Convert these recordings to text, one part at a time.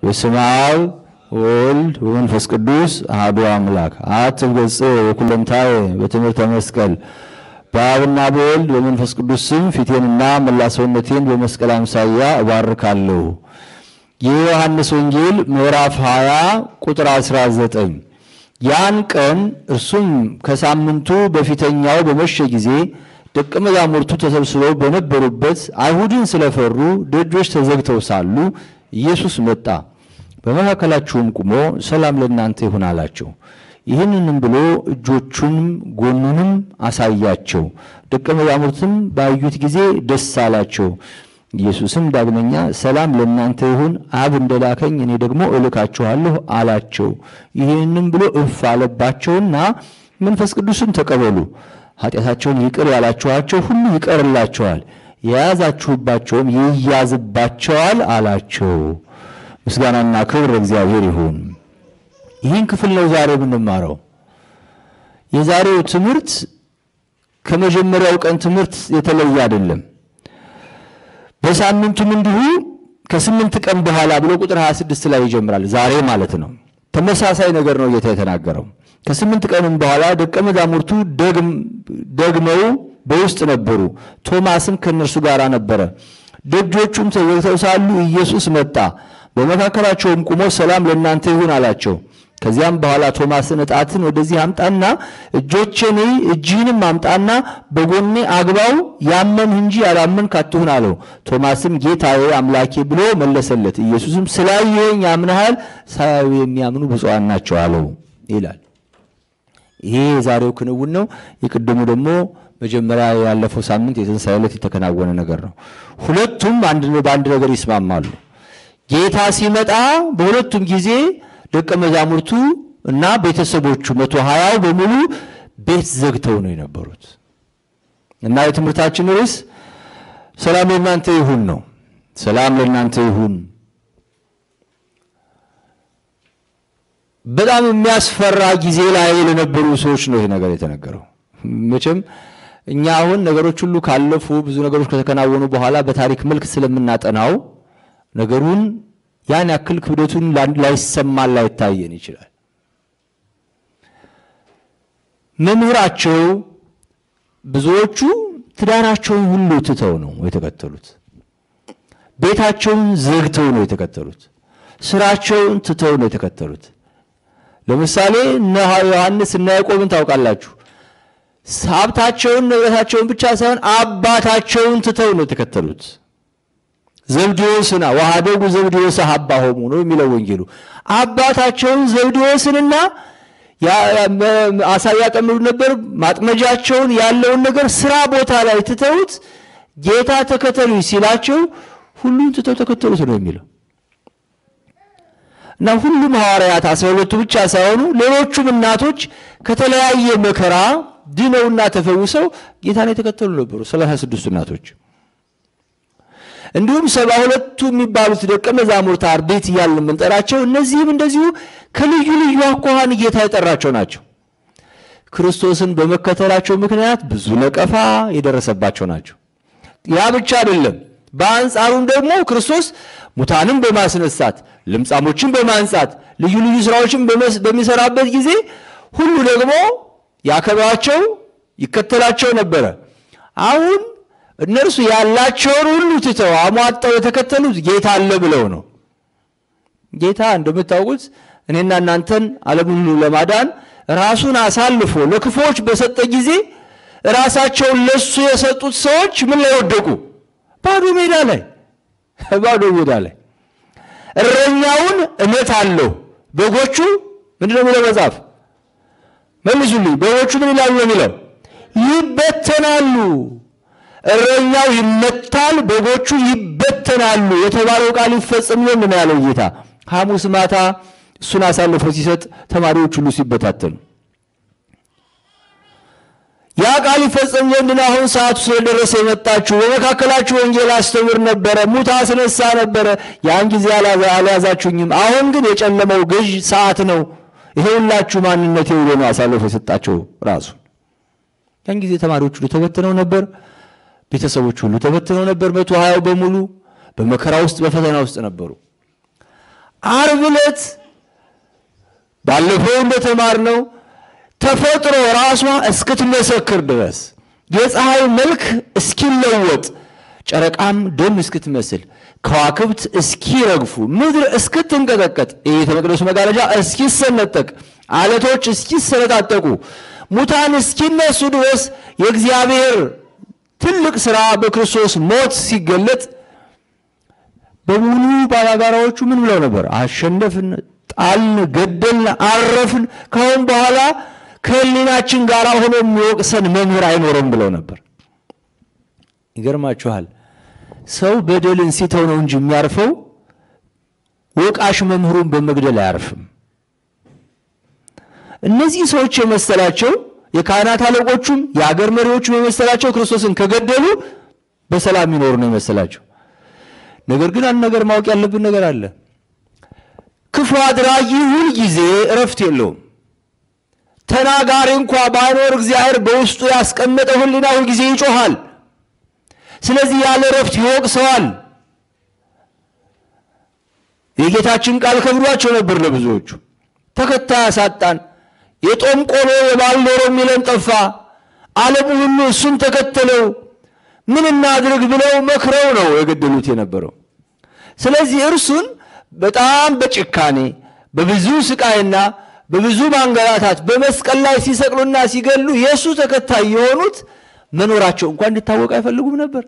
በስመ አብ ወወልድ ወመንፈስ ቅዱስ አሐዱ አምላክ አሐትም ገጽ ወኩለንታየ በትምህርተ መስቀል በአብና በወልድ በመንፈስ ቅዱስ ስም ፊቴንና መላ ሰውነቴን በመስቀል አምሳያ እባርካለሁ። የዮሐንስ ወንጌል ምዕራፍ 20 ቁጥር 19 ያን ቀን እርሱም ከሳምንቱ በፊተኛው በመሸ ጊዜ ደቀ መዛሙርቱ ተሰብስበው በነበሩበት አይሁድን ስለፈሩ ደጆች ተዘግተው ሳሉ ኢየሱስ መጣ፣ በመካከላቸውም ቁሞ ሰላም ለእናንተ ይሁን አላቸው። ይህንንም ብሎ እጆቹንም ጎኑንም አሳያቸው። ደቀ መዛሙርትም ባዩት ጊዜ ደስ አላቸው። ኢየሱስም ዳግመኛ ሰላም ለእናንተ ይሁን፣ አብ እንደላከኝ እኔ ደግሞ እልካችኋለሁ አላቸው። ይህንም ብሎ እፍ አለባቸውና መንፈስ ቅዱስን ተቀበሉ፣ ኃጢአታቸውን ይቅር ያላችኋቸው ሁሉ ይቀርላቸዋል፣ የያዛችሁባቸውም ይያዝባቸዋል አላቸው። ምስጋናና ክብር እግዚአብሔር ይሁን። ይህን ክፍል ነው ዛሬ የምንማረው። የዛሬው ትምህርት ከመጀመሪያው ቀን ትምህርት የተለየ አይደለም። በሳምንቱም እንዲሁ ከስምንት ቀን በኋላ ብሎ ቁጥር 26 ላይ ይጀምራል። ዛሬ ማለት ነው። ተመሳሳይ ነገር ነው ጌታ የተናገረው። ከስምንት ቀንም በኋላ ደቀ መዛሙርቱ ደግመው በውስጥ ነበሩ። ቶማስም ከእነርሱ ጋር ነበረ። ደጆቹም ተዘግተው ሳሉ ኢየሱስ መጣ፣ በመካከላቸውም ቁሞ ሰላም ለእናንተ ይሁን አላቸው። ከዚያም በኋላ ቶማስን ዕጣትን ወደዚህ አምጣና እጆቼን እጅህንም አምጣና በጎኔ አግባው፣ ያመንህ እንጂ ያላመንክ አትሁን አለው። ቶማስም ጌታዬ አምላኬ ብሎ መለሰለት። ኢየሱስም ስላየኸኝ አምነሃል፣ ሳያዩ የሚያምኑ ብፁዓን ናቸው አለው ይላል። ይሄ የዛሬው ክንውን ነው። የቅድሙ ደግሞ መጀመሪያ ያለፈው ሳምንት የትንሣኤ ዕለት የተከናወነ ነገር ነው። ሁለቱም በአንድ ነገር ይስማማሉ። ጌታ ሲመጣ በሁለቱም ጊዜ ደቀ መዛሙርቱ እና ቤተሰቦቹ መቶ ሀያው በሙሉ ቤት ዘግተው ነው የነበሩት እና የትምህርታችን ርዕስ ሰላም ለእናንተ ይሁን ነው። ሰላም ለእናንተ ይሁን። በጣም የሚያስፈራ ጊዜ ላይ ለነበሩ ሰዎች ነው ይህ ነገር የተነገረው። መቼም እኛ አሁን ነገሮች ሁሉ ካለፉ ብዙ ነገሮች ከተከናወኑ በኋላ በታሪክ መልክ ስለምናጠናው ነገሩን ያን ያክል ክብደቱን ላይሰማን ላይታየን ይችላል። መምህራቸው ብዙዎቹ ትዳራቸውን ሁሉ ትተው ነው የተከተሉት። ቤታቸውን ዘግተው ነው የተከተሉት። ስራቸውን ትተው ነው የተከተሉት። ለምሳሌ እነ ዮሐንስ እና ያዕቆብን ታውቃላችሁ። ሀብታቸውን ንብረታቸውን ብቻ ሳይሆን አባታቸውን ትተው ነው የተከተሉት። ዘብዴዎስና ወሀደጉ ዘብዴዎስ ሀባሆሙ ነው የሚለው ወንጌሉ። አባታቸውን ዘብዴዎስንና አሳ ያጠምዱ ነበር። ማጥመጃቸውን ያለውን ነገር ስራ ቦታ ላይ ትተውት ጌታ ተከተሉ ሲላቸው ሁሉን ትተው ተከተሉት ነው የሚለው እና ሁሉም ሐዋርያት አስራ ሁለቱ ብቻ ሳይሆኑ ሌሎቹም እናቶች ከተለያየ መከራ ድነውና ተፈውሰው ጌታን የተከተሉ ነበሩ። ሰላሳ ስድስቱ እናቶች እንዲሁም ሰባ ሁለቱ የሚባሉት ደቀ መዛሙርት አርድእት እያልን የምንጠራቸው እነዚህም እንደዚሁ ከልዩ ልዩ አኳኋን ጌታ የጠራቸው ናቸው። ክርስቶስን በመከተላቸው ምክንያት ብዙ ነቀፋ የደረሰባቸው ናቸው። ያ ብቻ አይደለም። በአንጻሩም ደግሞ ክርስቶስ ሙታንን በማስነሳት ለምጻሞችን በማንጻት ልዩ ልዩ ስራዎችን በሚሰራበት ጊዜ ሁሉ ደግሞ ያከብራቸው ይከተላቸው ነበረ። አሁን እነርሱ ያላቸውን ሁሉ ትተው አሟጠው የተከተሉት ጌታ አለ ብለው ነው። ጌታ እንደምታውቁት እኔና እናንተን ዓለምን ሁሉ ለማዳን ራሱን አሳልፎ ለክፉዎች በሰጠ ጊዜ ራሳቸውን ለሱ የሰጡት ሰዎች ምን ላይ ወደቁ? ባዶ ሜዳ ላይ ባዶ ሜዳ ላይ። እረኛውን እመታለሁ፣ በጎቹ ምንድነው የሚለው መጽሐፍ? መልሱልኝ። በጎቹ ምን ይላሉ ነው የሚለው? ይበተናሉ። እረኛው ይመታል፣ በጎቹ ይበተናሉ የተባለው ቃል ይፈጸም ዘንድ ነው ያለው ጌታ። ሐሙስ ማታ እሱን አሳልፎ ሲሰጥ ተማሪዎች ሁሉ ሲበታተኑ ያ ቃል ይፈጸም ዘንድ ነው አሁን ሰዓቱ ስለደረሰ የመጣችሁ። በመካከላችሁ ወንጌል አስተምር ነበረ፣ ሙት አስነሳ ነበረ። ያን ጊዜ አልያዛችሁኝም። አሁን ግን የጨለመው ገዥ ሰዓት ነው። ይሄ ሁላችሁ ማንነቴ ብሎ ነው አሳልፎ የሰጣቸው ራሱ። ያን ጊዜ ተማሪዎች ሁሉ ተበትነው ነበር። ቤተሰቦች ሁሉ ተበትነው ነበር። መቶ ሀያው በሙሉ በመከራ ውስጥ በፈተና ውስጥ ነበሩ። ዓርብ ዕለት ባለፈው እንደተማርነው ተፈጥሮ ራሷ እስክትመሰክር ድረስ የፀሐይ መልክ እስኪለወጥ ጨረቃም ደም እስክትመስል ከዋክብት እስኪረግፉ ምድር እስክትንቀጠቀጥ የቤተ መቅደሱ መጋረጃ እስኪሰነጠቅ አለቶች እስኪሰነጣጠቁ ሙታን እስኪነሱ ድረስ የእግዚአብሔር ትልቅ ሥራ በክርስቶስ ሞት ሲገለጥ በሙሉ ባላጋራዎቹ ምን ብለው ነበር? አሸነፍን፣ ጣልን፣ ገደልን፣ አረፍን። ካሁን በኋላ ከሕሊናችን ጋር ሆኖ የሚወቅሰን መምህር አይኖርም ብለው ነበር። ይገርማችኋል። ሰው በደልን ሲተው ነው እንጂ የሚያርፈው ወቃሽ መምህሩን በመግደል አያርፍም። እነዚህ ሰዎች የመሰላቸው የካህናት አለቆቹም የአገር መሪዎቹም የመሰላቸው ክርስቶስን ከገደሉ በሰላም ይኖሩ ነው የመሰላቸው። ነገር ግን አንድ ነገር ማወቅ ያለብን ነገር አለ። ክፉ አድራጊ ሁል ጊዜ እረፍት የለውም። ተናጋሪ እንኳ ባይኖር እግዚአብሔር በውስጡ ያስቀመጠ ሕሊና ሁል ጊዜ ይጮሃል። ስለዚህ ያለ እረፍት ይወቅሰዋል። የጌታችን ቃል ከብዷቸው ነበር ለብዙዎቹ። ተከታይ አሳጣን፣ የጦም ቆሎ የባል ዶሮ የሚለን ጠፋ፣ ዓለሙ ሁሉ እሱን ተከተለው፣ ምን እናድርግ ብለው መክረው ነው የገደሉት የነበረው። ስለዚህ እርሱን በጣም በጭካኔ በብዙ ስቃይና በብዙ ማንገላታት በመስቀል ላይ ሲሰቅሉና ሲገሉ የእሱ ተከታይ የሆኑት መኖራቸው እንኳን እንዲታወቅ አይፈልጉም ነበር።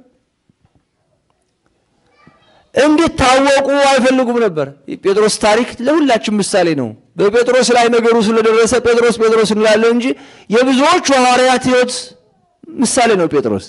እንዲታወቁ አይፈልጉም ነበር። የጴጥሮስ ታሪክ ለሁላችን ምሳሌ ነው። በጴጥሮስ ላይ ነገሩ ስለደረሰ ጴጥሮስ ጴጥሮስ እንላለን እንጂ የብዙዎቹ ሐዋርያት ሕይወት ምሳሌ ነው። ጴጥሮስ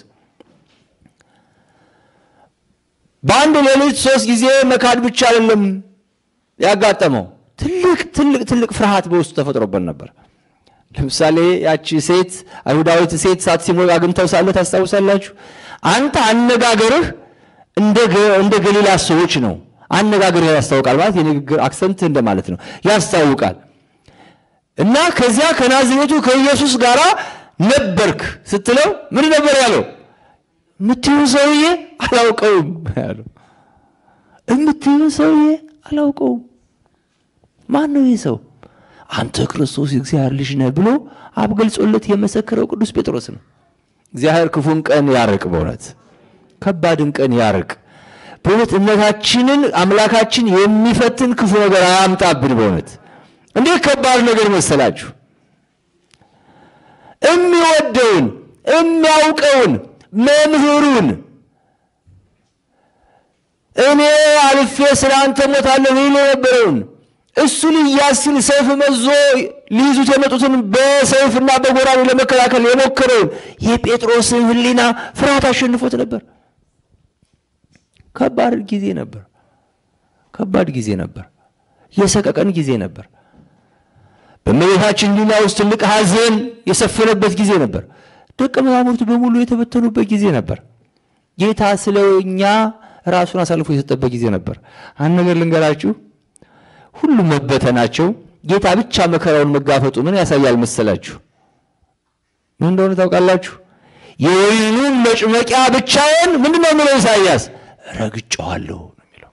በአንድ ሌሊት ሶስት ጊዜ መካድ ብቻ አይደለም ያጋጠመው፣ ትልቅ ትልቅ ትልቅ ፍርሃት በውስጡ ተፈጥሮበት ነበር። ለምሳሌ ያቺ ሴት አይሁዳዊት ሴት ሳት ሲሞቅ አግኝተው ሳለ ታስታውሳላችሁ። አንተ አነጋገርህ እንደ ገሊላ ሰዎች ነው። አነጋገርህ ያስታውቃል ማለት የንግግር አክሰንት እንደማለት ነው፣ ያስታውቃል። እና ከዚያ ከናዝሬቱ ከኢየሱስ ጋር ነበርክ ስትለው ምን ነበር ያለው? የምትይውን ሰውዬ አላውቀውም ያለው። የምትይውን ሰውዬ አላውቀውም። ማን ነው ይህ ሰው? አንተ ክርስቶስ የእግዚአብሔር ልጅ ነህ ብሎ አብ ገልጾለት የመሰከረው ቅዱስ ጴጥሮስ ነው። እግዚአብሔር ክፉን ቀን ያርቅ፣ በእውነት ከባድን ቀን ያርቅ። በእውነት እምነታችንን አምላካችን የሚፈትን ክፉ ነገር አያምጣብን። በእውነት እንዴት ከባድ ነገር መሰላችሁ! የሚወደውን የሚያውቀውን መምህሩን እኔ አልፌ ስለ አንተ ሞታለሁ ይል የነበረውን እሱ ሊያዝ ሲል ሰይፍ መዞ ሊይዙት የመጡትን በሰይፍና በጎራዴ ለመከላከል የሞከረውን የጴጥሮስን ሕሊና ፍርሃት አሸንፎት ነበር። ከባድ ጊዜ ነበር። ከባድ ጊዜ ነበር። የሰቀቀን ጊዜ ነበር። በእመቤታችን ሕሊና ውስጥ ትልቅ ሐዘን የሰፈነበት ጊዜ ነበር። ደቀ መዛሙርቱ በሙሉ የተበተኑበት ጊዜ ነበር። ጌታ ስለ እኛ ራሱን አሳልፎ የሰጠበት ጊዜ ነበር። አንድ ነገር ልንገራችሁ። ሁሉም መበተናቸው ጌታ ብቻ መከራውን መጋፈጡ ምን ያሳያል መሰላችሁ? ምን እንደሆነ ታውቃላችሁ? የወይኑን መጭመቂያ ብቻውን ምንድን ነው የሚለው ኢሳይያስ? ረግጨዋለሁ ነው የሚለው።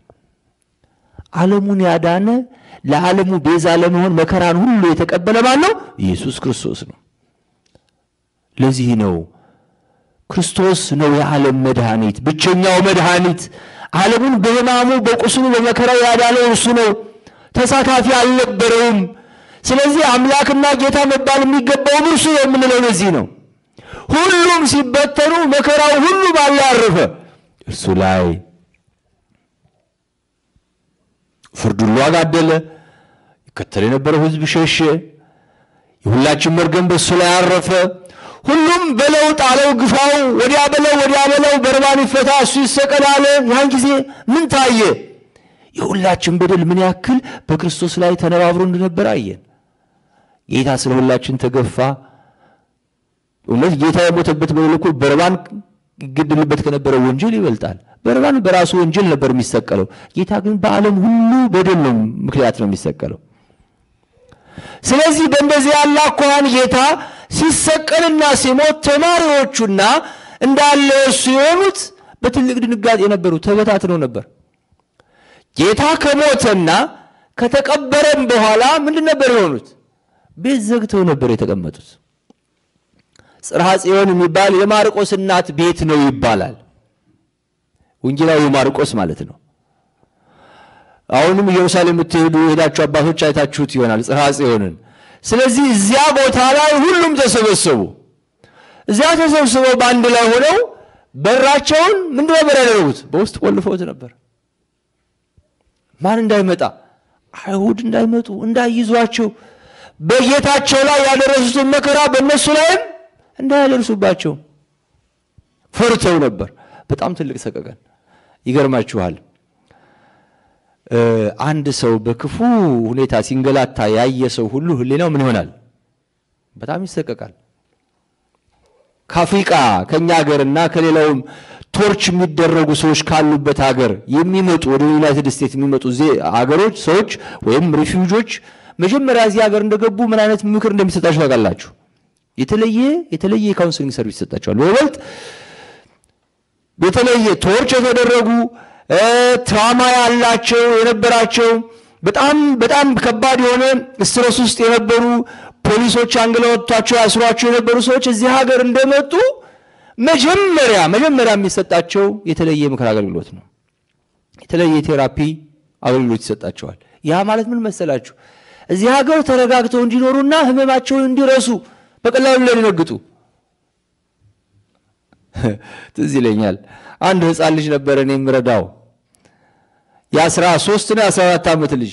ዓለሙን ያዳነ ለዓለሙ ቤዛ ለመሆን መከራን ሁሉ የተቀበለ ማን ነው? ኢየሱስ ክርስቶስ ነው። ለዚህ ነው ክርስቶስ ነው የዓለም መድኃኒት፣ ብቸኛው መድኃኒት። ዓለሙን በሕማሙ በቁስሉ በመከራው ያዳነው እርሱ ነው። ተሳታፊ አልነበረውም። ስለዚህ አምላክና ጌታ መባል የሚገባውም እርሱ ነው የምንለው ለዚህ ነው። ሁሉም ሲበተኑ መከራው ሁሉ ባለ ያረፈ እርሱ ላይ ፍርድ ሁሉ አጋደለ። ይከተል የነበረው ሕዝብ ሸሸ። የሁላችን መርገም በእሱ ላይ አረፈ። ሁሉም በለው ጣለው፣ ግፋው፣ ወዲያ በለው ወዲያ በለው፣ በርባን ይፈታ፣ እሱ ይሰቀል አለ። ያን ጊዜ ምን ታየ? የሁላችን በደል ምን ያክል በክርስቶስ ላይ ተነባብሮ እንደነበረ አየን። ጌታ ስለ ሁላችን ተገፋ። እውነት ጌታ የሞተበት በደል እኮ በርባን ይገደልበት ከነበረ ወንጀል ይበልጣል። በርባን በራሱ ወንጀል ነበር የሚሰቀለው። ጌታ ግን በዓለም ሁሉ በደል ነው ምክንያት ነው የሚሰቀለው። ስለዚህ በእንደዚህ ያለ አኳኋን ጌታ ሲሰቀልና ሲሞት ተማሪዎቹና እንዳለ እሱ የሆኑት በትልቅ ድንጋጤ ነበሩ፣ ተበታትነው ነበር። ጌታ ከሞተና ከተቀበረም በኋላ ምንድን ነበር የሆኑት? ቤት ዘግተው ነበር የተቀመጡት። ጽርሐ ጽዮን የሚባል የማርቆስ እናት ቤት ነው ይባላል። ወንጌላዊ ማርቆስ ማለት ነው። አሁንም ኢየሩሳሌም የምትሄዱ የሄዳችሁ አባቶች አይታችሁት ይሆናል ጽርሐ ጽዮንን። ስለዚህ እዚያ ቦታ ላይ ሁሉም ተሰበሰቡ። እዚያ ተሰብስበው በአንድ ላይ ሆነው በራቸውን ምንድን ነበር ያደረጉት? በውስጥ ቆልፈውት ነበር። ማን እንዳይመጣ፣ አይሁድ እንዳይመጡ፣ እንዳይይዟቸው፣ በጌታቸው ላይ ያደረሱትን መከራ በእነሱ ላይም እንዳያደርሱባቸው ፈርተው ነበር። በጣም ትልቅ ሰቀቀን። ይገርማችኋል አንድ ሰው በክፉ ሁኔታ ሲንገላታ ያየ ሰው ሁሉ ሕሊናው ምን ይሆናል? በጣም ይሰቀቃል። ከአፍሪቃ ከእኛ ሀገርና ከሌላውም ቶርች የሚደረጉ ሰዎች ካሉበት ሀገር የሚመጡ ወደ ዩናይትድ ስቴትስ የሚመጡ ሀገሮች ሰዎች ወይም ሪፊውጆች መጀመሪያ እዚህ ሀገር እንደገቡ ምን አይነት ምክር እንደሚሰጣቸው ታውቃላችሁ? የተለየ የተለየ የካውንስሊንግ ሰርቪስ ይሰጣቸዋል። በይበልጥ የተለየ ቶርች የተደረጉ ትራማ ያላቸው የነበራቸው በጣም በጣም ከባድ የሆነ ስትረስ ውስጥ የነበሩ ፖሊሶች አንግለወጥቷቸው ያስሯቸው የነበሩ ሰዎች እዚህ ሀገር እንደመጡ መጀመሪያ መጀመሪያ የሚሰጣቸው የተለየ ምክር አገልግሎት ነው። የተለየ ቴራፒ አገልግሎት ይሰጣቸዋል። ያ ማለት ምን መሰላችሁ? እዚህ ሀገር ተረጋግተው እንዲኖሩና ሕመማቸውን እንዲረሱ በቀላሉ እንዳይደነግጡ። ትዝ ይለኛል አንድ ሕፃን ልጅ ነበረ እኔ የምረዳው የአስራ ሶስት ነው የአስራ አራት ዓመት ልጅ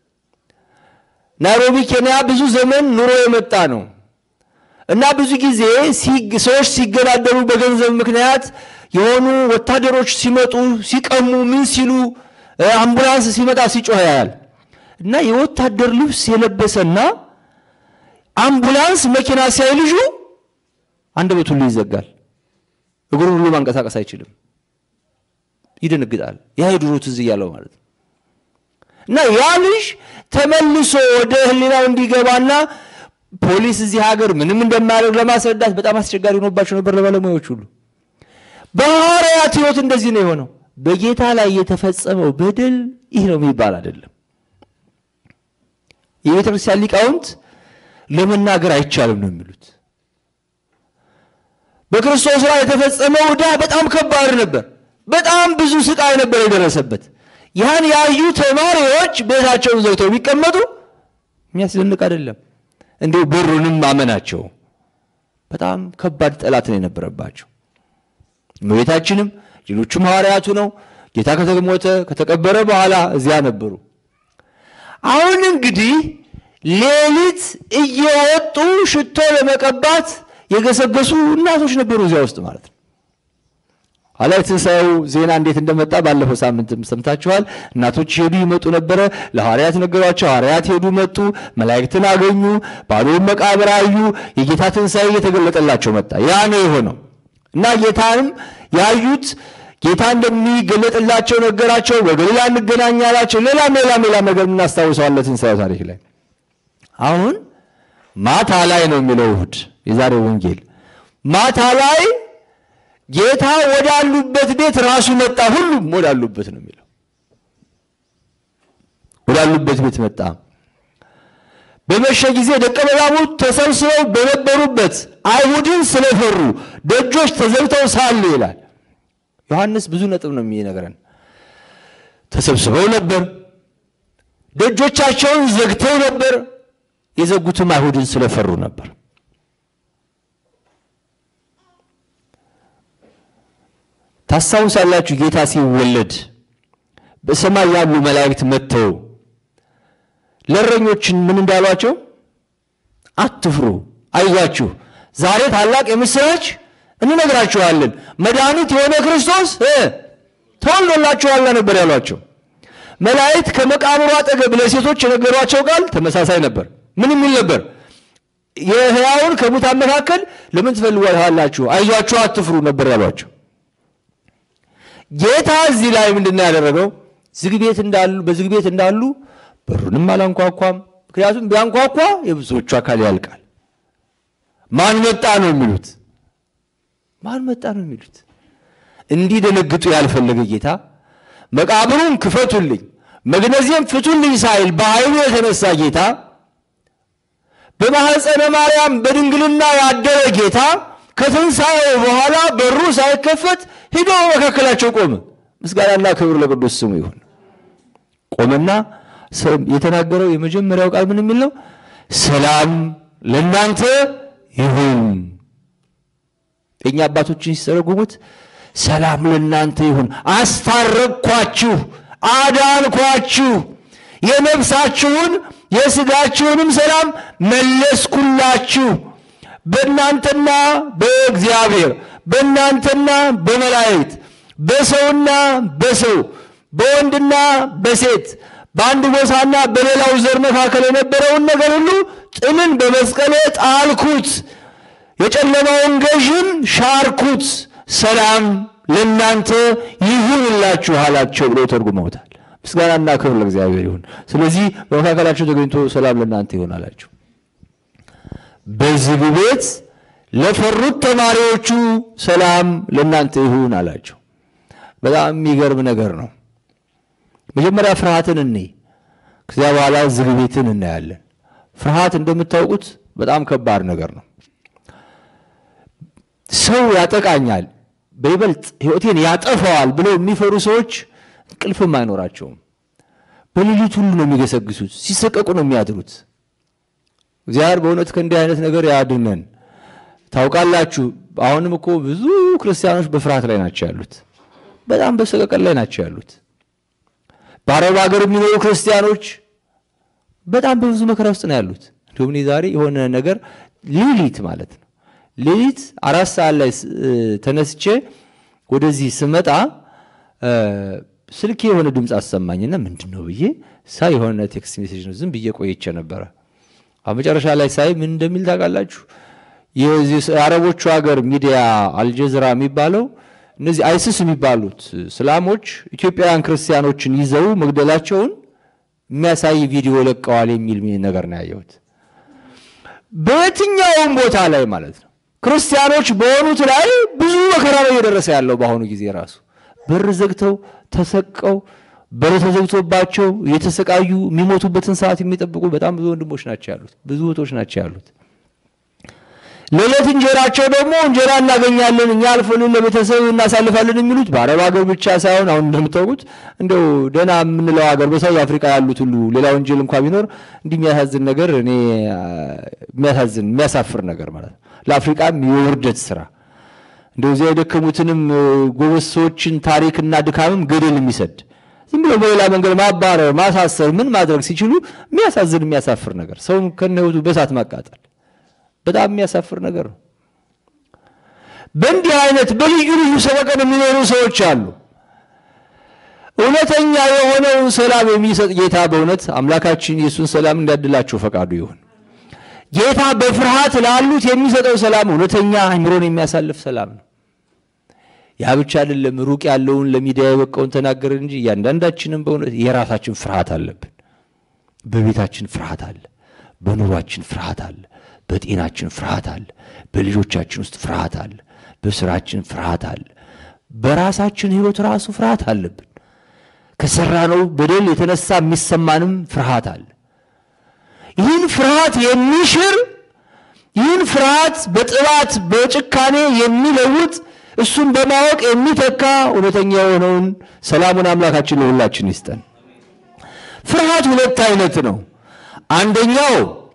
ናይሮቢ ኬንያ ብዙ ዘመን ኑሮ የመጣ ነው እና ብዙ ጊዜ ሰዎች ሲገዳደሩ በገንዘብ ምክንያት የሆኑ ወታደሮች ሲመጡ ሲቀሙ ምን ሲሉ አምቡላንስ ሲመጣ ሲጮህ ያያል እና የወታደር ልብስ የለበሰና አምቡላንስ መኪና ሲያይ ልጁ አንደበቱ ሁሉ ይዘጋል። እግሩን ሁሉ ማንቀሳቀስ አይችልም። ይደነግጣል። ያ የድሮ ትዝ እያለው ማለት ነው። እና ያ ልጅ ተመልሶ ወደ ሕሊናው እንዲገባና ፖሊስ እዚህ ሀገር ምንም እንደማያደርግ ለማስረዳት በጣም አስቸጋሪ ሆኖባቸው ነበር ለባለሙያዎች ሁሉ። በሐዋርያት ሕይወት እንደዚህ ነው የሆነው። በጌታ ላይ የተፈጸመው በደል ይህ ነው የሚባል አይደለም። የቤተ ክርስቲያን ሊቃውንት ለመናገር አይቻልም ነው የሚሉት። በክርስቶስ ላይ የተፈጸመው ዕዳ በጣም ከባድ ነበር። በጣም ብዙ ስቃይ ነበር የደረሰበት። ያን ያዩ ተማሪዎች ቤታቸውን ዘግተው ቢቀመጡ የሚያስደንቅ አይደለም። እንዲሁ በሩንም ማመናቸው በጣም ከባድ ጠላት ነው የነበረባቸው። እመቤታችንም ሌሎቹም ሐዋርያቱ ነው ጌታ ከተሞተ ከተቀበረ በኋላ እዚያ ነበሩ። አሁን እንግዲህ ሌሊት እየወጡ ሽቶ ለመቀባት የገሰገሱ እናቶች ነበሩ እዚያ ውስጥ ማለት ነው። ኋላ የትንሣኤው ዜና እንዴት እንደመጣ ባለፈው ሳምንትም ሰምታችኋል። እናቶች ሄዱ ይመጡ ነበረ። ለሐዋርያት ነገሯቸው። ሐዋርያት ሄዱ መጡ፣ መላእክትን አገኙ፣ ባዶውን መቃብር አዩ። የጌታ ትንሣኤ እየተገለጠላቸው መጣ። ያ ነው የሆነው እና ጌታንም ያዩት ጌታ እንደሚገለጥላቸው ነገራቸው። በገሊላ እንገናኝ አላቸው። ሌላም ሌላም ሌላም ነገር እናስታውሰዋለን ትንሣኤው ታሪክ ላይ። አሁን ማታ ላይ ነው የሚለው እሑድ የዛሬው ወንጌል ማታ ላይ ጌታ ወዳሉበት ቤት ራሱ መጣ። ሁሉም ወዳሉበት ነው የሚለው ወዳሉበት ቤት መጣ። በመሸ ጊዜ ደቀ መዛሙርት ተሰብስበው በነበሩበት አይሁድን ስለፈሩ ደጆች ተዘግተው ሳሉ ይላል ዮሐንስ። ብዙ ነጥብ ነው የሚነግረን። ተሰብስበው ነበር፣ ደጆቻቸውን ዘግተው ነበር። የዘጉትም አይሁድን ስለፈሩ ነበር። ታስታውሳላችሁ ጌታ ሲወለድ በሰማይ ያሉ መላእክት መጥተው ለእረኞችን ምን እንዳሏቸው? አትፍሩ፣ አይዟችሁ፣ ዛሬ ታላቅ የምስራች እንነግራችኋለን፣ መድኃኒት የሆነ ክርስቶስ ተወልዶላችኋል ነበር ያሏቸው። መላእክት ከመቃብሩ አጠገብ ለሴቶች የነገሯቸው ቃል ተመሳሳይ ነበር። ምን የሚል ነበር? የሕያውን ከሙታን መካከል ለምን ትፈልጓላችሁ? አይዟችሁ፣ አትፍሩ ነበር ያሏቸው። ጌታ እዚህ ላይ ምንድን ነው ያደረገው? ዝግ ቤት እንዳሉ በዝግ ቤት እንዳሉ በሩንም አላንኳኳም። ምክንያቱም ቢያንኳኳ የብዙዎቹ አካል ያልቃል። ማን መጣ ነው የሚሉት? ማን መጣ ነው የሚሉት? እንዲደነግጡ ያልፈለገ ጌታ መቃብሩን ክፈቱልኝ፣ መግነዜም ፍቱልኝ ሳይል በኃይሉ የተነሳ ጌታ በማኅፀነ ማርያም በድንግልና ያደረ ጌታ ከትንሣኤው በኋላ በሩ ሳይከፈት ሂዶ መካከላቸው ቆመ። ምስጋናና ክብር ለቅዱስ ስሙ ይሁን። ቆመና የተናገረው የመጀመሪያው ቃል ምን የሚል ነው? ሰላም ለእናንተ ይሁን። የእኛ አባቶችን ሲተረጉሙት ሰላም ለእናንተ ይሁን፣ አስታረቅኳችሁ፣ አዳንኳችሁ፣ የነፍሳችሁን የሥጋችሁንም ሰላም መለስኩላችሁ። በእናንተና በእግዚአብሔር በእናንተና በመላእክት በሰውና በሰው በወንድና በሴት በአንድ ጎሳና በሌላው ዘር መካከል የነበረውን ነገር ሁሉ ጥልን በመስቀሌ ጣልኩት፣ የጨለማውን ገዥም ሻርኩት፣ ሰላም ለእናንተ ይሁንላችሁ አላቸው ብሎ ተርጉመውታል። ምስጋናና ክብር ለእግዚአብሔር ይሁን። ስለዚህ በመካከላቸው ተገኝቶ ሰላም ለእናንተ ይሁን አላቸው። በዝግ ቤት ለፈሩት ተማሪዎቹ ሰላም ለእናንተ ይሁን አላቸው። በጣም የሚገርም ነገር ነው። መጀመሪያ ፍርሃትን እንይ፣ ከዚያ በኋላ ዝግ ቤትን እናያለን። ፍርሃት እንደምታውቁት በጣም ከባድ ነገር ነው። ሰው ያጠቃኛል፣ በይበልጥ ሕይወቴን ያጠፋዋል ብለው የሚፈሩ ሰዎች እንቅልፍም አይኖራቸውም። በሌሊት ሁሉ ነው የሚገሰግሱት፣ ሲሰቀቁ ነው የሚያድሩት። እግዚአብሔር በእውነት ከእንዲህ አይነት ነገር ያድነን። ታውቃላችሁ፣ አሁንም እኮ ብዙ ክርስቲያኖች በፍርሃት ላይ ናቸው ያሉት፣ በጣም በሰቀቀን ላይ ናቸው ያሉት። በአረብ ሀገር የሚኖሩ ክርስቲያኖች በጣም በብዙ መከራ ውስጥ ነው ያሉት። እንዲሁም እኔ ዛሬ የሆነ ነገር ሌሊት ማለት ነው ሌሊት አራት ሰዓት ላይ ተነስቼ ወደዚህ ስመጣ ስልኬ የሆነ ድምፅ አሰማኝና ምንድን ነው ብዬ ሳይ የሆነ ቴክስት ሜሴጅ ነው። ዝም ብዬ ቆይቼ ነበረ። መጨረሻ ላይ ሳይ ምን እንደሚል ታውቃላችሁ? የአረቦቹ ሀገር ሚዲያ አልጀዝራ የሚባለው እነዚህ አይስስ የሚባሉት እስላሞች ኢትዮጵያውያን ክርስቲያኖችን ይዘው መግደላቸውን የሚያሳይ ቪዲዮ ለቀዋል የሚል ነገር ነው ያየሁት። በየትኛውም ቦታ ላይ ማለት ነው ክርስቲያኖች በሆኑት ላይ ብዙ መከራ ነው እየደረሰ ያለው። በአሁኑ ጊዜ ራሱ በር ዘግተው ተሰቀው በር ተዘግቶባቸው እየተሰቃዩ የሚሞቱበትን ሰዓት የሚጠብቁ በጣም ብዙ ወንድሞች ናቸው ያሉት፣ ብዙ እህቶች ናቸው ያሉት። ለዕለት እንጀራቸው ደግሞ እንጀራ እናገኛለን እኛ አልፎልን ለቤተሰብ እናሳልፋለን የሚሉት በአረብ ሀገር ብቻ ሳይሆን አሁን እንደምታውቁት እንደው ደህና የምንለው ሀገር በሳውዝ አፍሪካ ያሉት ሁሉ ሌላ ወንጀል እንኳ ቢኖር እንዲህ የሚያሳዝን ነገር እኔ የሚያሳዝን የሚያሳፍር ነገር ማለት ነው። ለአፍሪቃም የውርደት ስራ እንደው እዚያ የደከሙትንም ጎበዝ ሰዎችን ታሪክና ድካምም ገደል የሚሰድ ዝም ብሎ በሌላ መንገድ ማባረር፣ ማሳሰር፣ ምን ማድረግ ሲችሉ የሚያሳዝን የሚያሳፍር ነገር ሰውም ከነ ህይወቱ በሳት ማቃጠል በጣም የሚያሳፍር ነገር ነው። በእንዲህ አይነት በልዩ ልዩ ሰበቀን የሚኖሩ ሰዎች አሉ። እውነተኛ የሆነውን ሰላም የሚሰጥ ጌታ በእውነት አምላካችን የእሱን ሰላም እንዲያድላቸው ፈቃዱ ይሁን። ጌታ በፍርሃት ላሉት የሚሰጠው ሰላም እውነተኛ አእምሮን የሚያሳልፍ ሰላም ነው። ያ ብቻ አይደለም። ሩቅ ያለውን ለሚዲያ የበቃውን ተናገርን እንጂ እያንዳንዳችንም በእውነት የራሳችን ፍርሃት አለብን። በቤታችን ፍርሃት አለ። በኑሯችን ፍርሃት አለ። በጤናችን ፍርሃት አለ። በልጆቻችን ውስጥ ፍርሃት አለ። በስራችን ፍርሃት አለ። በራሳችን ህይወት ራሱ ፍርሃት አለብን። ከሰራነው በደል የተነሳ የሚሰማንም ፍርሃት አለ። ይህን ፍርሃት የሚሽር ይህን ፍርሃት በጥባት በጭካኔ የሚለውጥ እሱን በማወቅ የሚተካ እውነተኛ የሆነውን ሰላሙን አምላካችን ለሁላችን ይስጠን። ፍርሃት ሁለት አይነት ነው። አንደኛው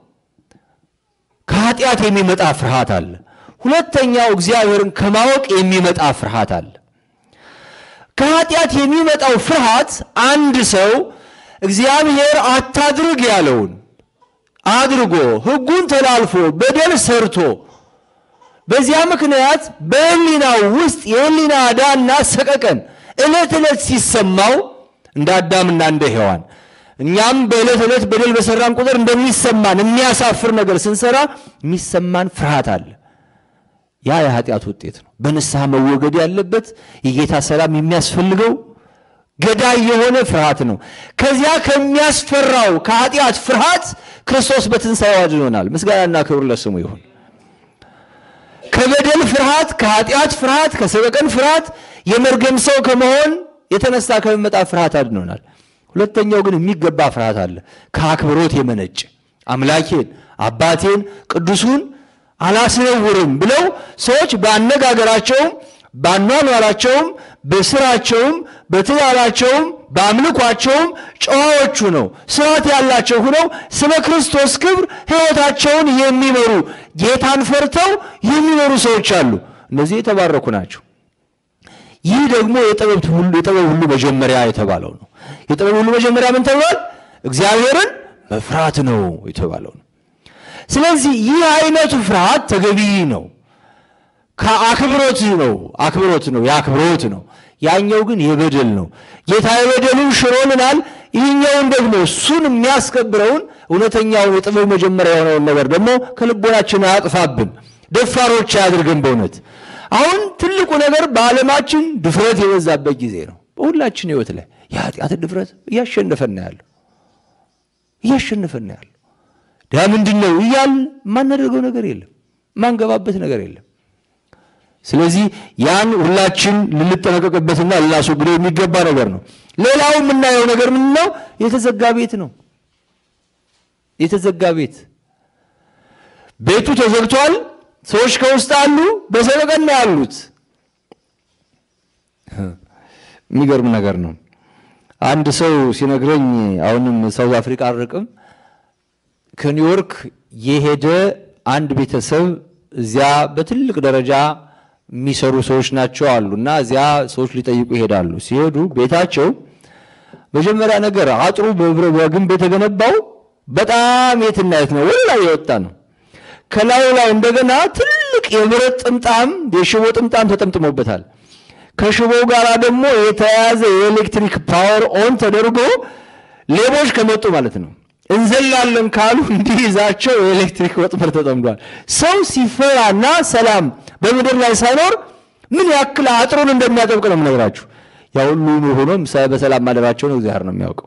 ከኃጢአት የሚመጣ ፍርሃት አለ። ሁለተኛው እግዚአብሔርን ከማወቅ የሚመጣ ፍርሃት አለ። ከኃጢአት የሚመጣው ፍርሃት አንድ ሰው እግዚአብሔር አታድርግ ያለውን አድርጎ ሕጉን ተላልፎ በደል ሰርቶ በዚያ ምክንያት በሕሊናው ውስጥ የሕሊና ዕዳና ሰቀቀን ዕለት ዕለት ሲሰማው እንደ አዳምና እንደ ሔዋን እኛም በዕለት ዕለት በደል በሰራን ቁጥር እንደሚሰማን የሚያሳፍር ነገር ስንሰራ የሚሰማን ፍርሃት አለ። ያ የኃጢአት ውጤት ነው። በንስሐ መወገድ ያለበት የጌታ ሰላም የሚያስፈልገው ገዳይ የሆነ ፍርሃት ነው። ከዚያ ከሚያስፈራው ከኃጢአት ፍርሃት ክርስቶስ በትንሣኤው አድኖናል። ምስጋናና ክብር ለስሙ ይሁን። ከበደል ፍርሃት፣ ከኃጢአት ፍርሃት፣ ከሰበቀን ፍርሃት የመርገም ሰው ከመሆን የተነሳ ከሚመጣ ፍርሃት አድኖናል። ሁለተኛው ግን የሚገባ ፍርሃት አለ፣ ከአክብሮት የመነጭ አምላኬን አባቴን ቅዱሱን አላስነውርም ብለው ሰዎች በአነጋገራቸውም በአኗኗራቸውም በስራቸውም በትዳራቸውም በአምልኳቸውም ጨዋዎቹ ነው ስርዓት ያላቸው ሁነው ስለ ክርስቶስ ክብር ሕይወታቸውን የሚመሩ ጌታን ፈርተው የሚኖሩ ሰዎች አሉ። እነዚህ የተባረኩ ናቸው። ይህ ደግሞ የጥበብ ሁሉ የጥበብ ሁሉ መጀመሪያ የተባለው ነው። የጥበብ ሁሉ መጀመሪያ ምን ተብሏል? እግዚአብሔርን መፍራት ነው የተባለው ነው። ስለዚህ ይህ አይነቱ ፍርሃት ተገቢ ነው። ከአክብሮት ነው አክብሮት ነው የአክብሮት ነው። ያኛው ግን የበደል ነው። ጌታ የበደሉን ሽሮልናል። ይህኛውን ደግሞ እሱን የሚያስከብረውን እውነተኛውን የጥበብ መጀመሪያ የሆነውን ነገር ደግሞ ከልቦናችን አያጥፋብን፣ ደፋሮች አያድርገን። በእውነት አሁን ትልቁ ነገር በዓለማችን ድፍረት የበዛበት ጊዜ ነው። በሁላችን ሕይወት ላይ የኃጢአት ድፍረት እያሸነፈን ያለው እያሸነፈን ያለው ዳ ምንድን ነው እያል የማናደርገው ነገር የለም፣ የማንገባበት ነገር የለም። ስለዚህ ያን ሁላችን ልንጠነቀቅበትና ልናስወግደው የሚገባ ነገር ነው። ሌላው የምናየው ነገር ምን ነው? የተዘጋ ቤት ነው። የተዘጋ ቤት ቤቱ ተዘግቷል። ሰዎች ከውስጥ አሉ፣ በሰበቀና ያሉት የሚገርም ነገር ነው። አንድ ሰው ሲነግረኝ አሁንም ሳውዝ አፍሪካ አልርቅም ከኒውዮርክ የሄደ አንድ ቤተሰብ እዚያ በትልቅ ደረጃ የሚሰሩ ሰዎች ናቸው አሉ እና እዚያ ሰዎች ሊጠይቁ ይሄዳሉ። ሲሄዱ ቤታቸው መጀመሪያ ነገር አጥሩ በግንብ የተገነባው በጣም የትና የት ነው፣ ወላ የወጣ ነው። ከላዩ ላይ እንደገና ትልቅ የብረት ጥምጣም የሽቦ ጥምጣም ተጠምጥሞበታል። ከሽቦው ጋር ደግሞ የተያያዘ የኤሌክትሪክ ፓወር ኦን ተደርጎ ሌቦች ከመጡ ማለት ነው እንዘላለን ካሉ እንዲይዛቸው የኤሌክትሪክ ወጥመድ ተጠምዷል። ሰው ሲፈራና ሰላም በምድር ላይ ሳይኖር ምን ያክል አጥሩን እንደሚያጠብቅ ነው የምነግራችሁ። ያ ሁሉ ሆኖም በሰላም ማደራቸውን እግዚአብሔር ነው የሚያውቀው።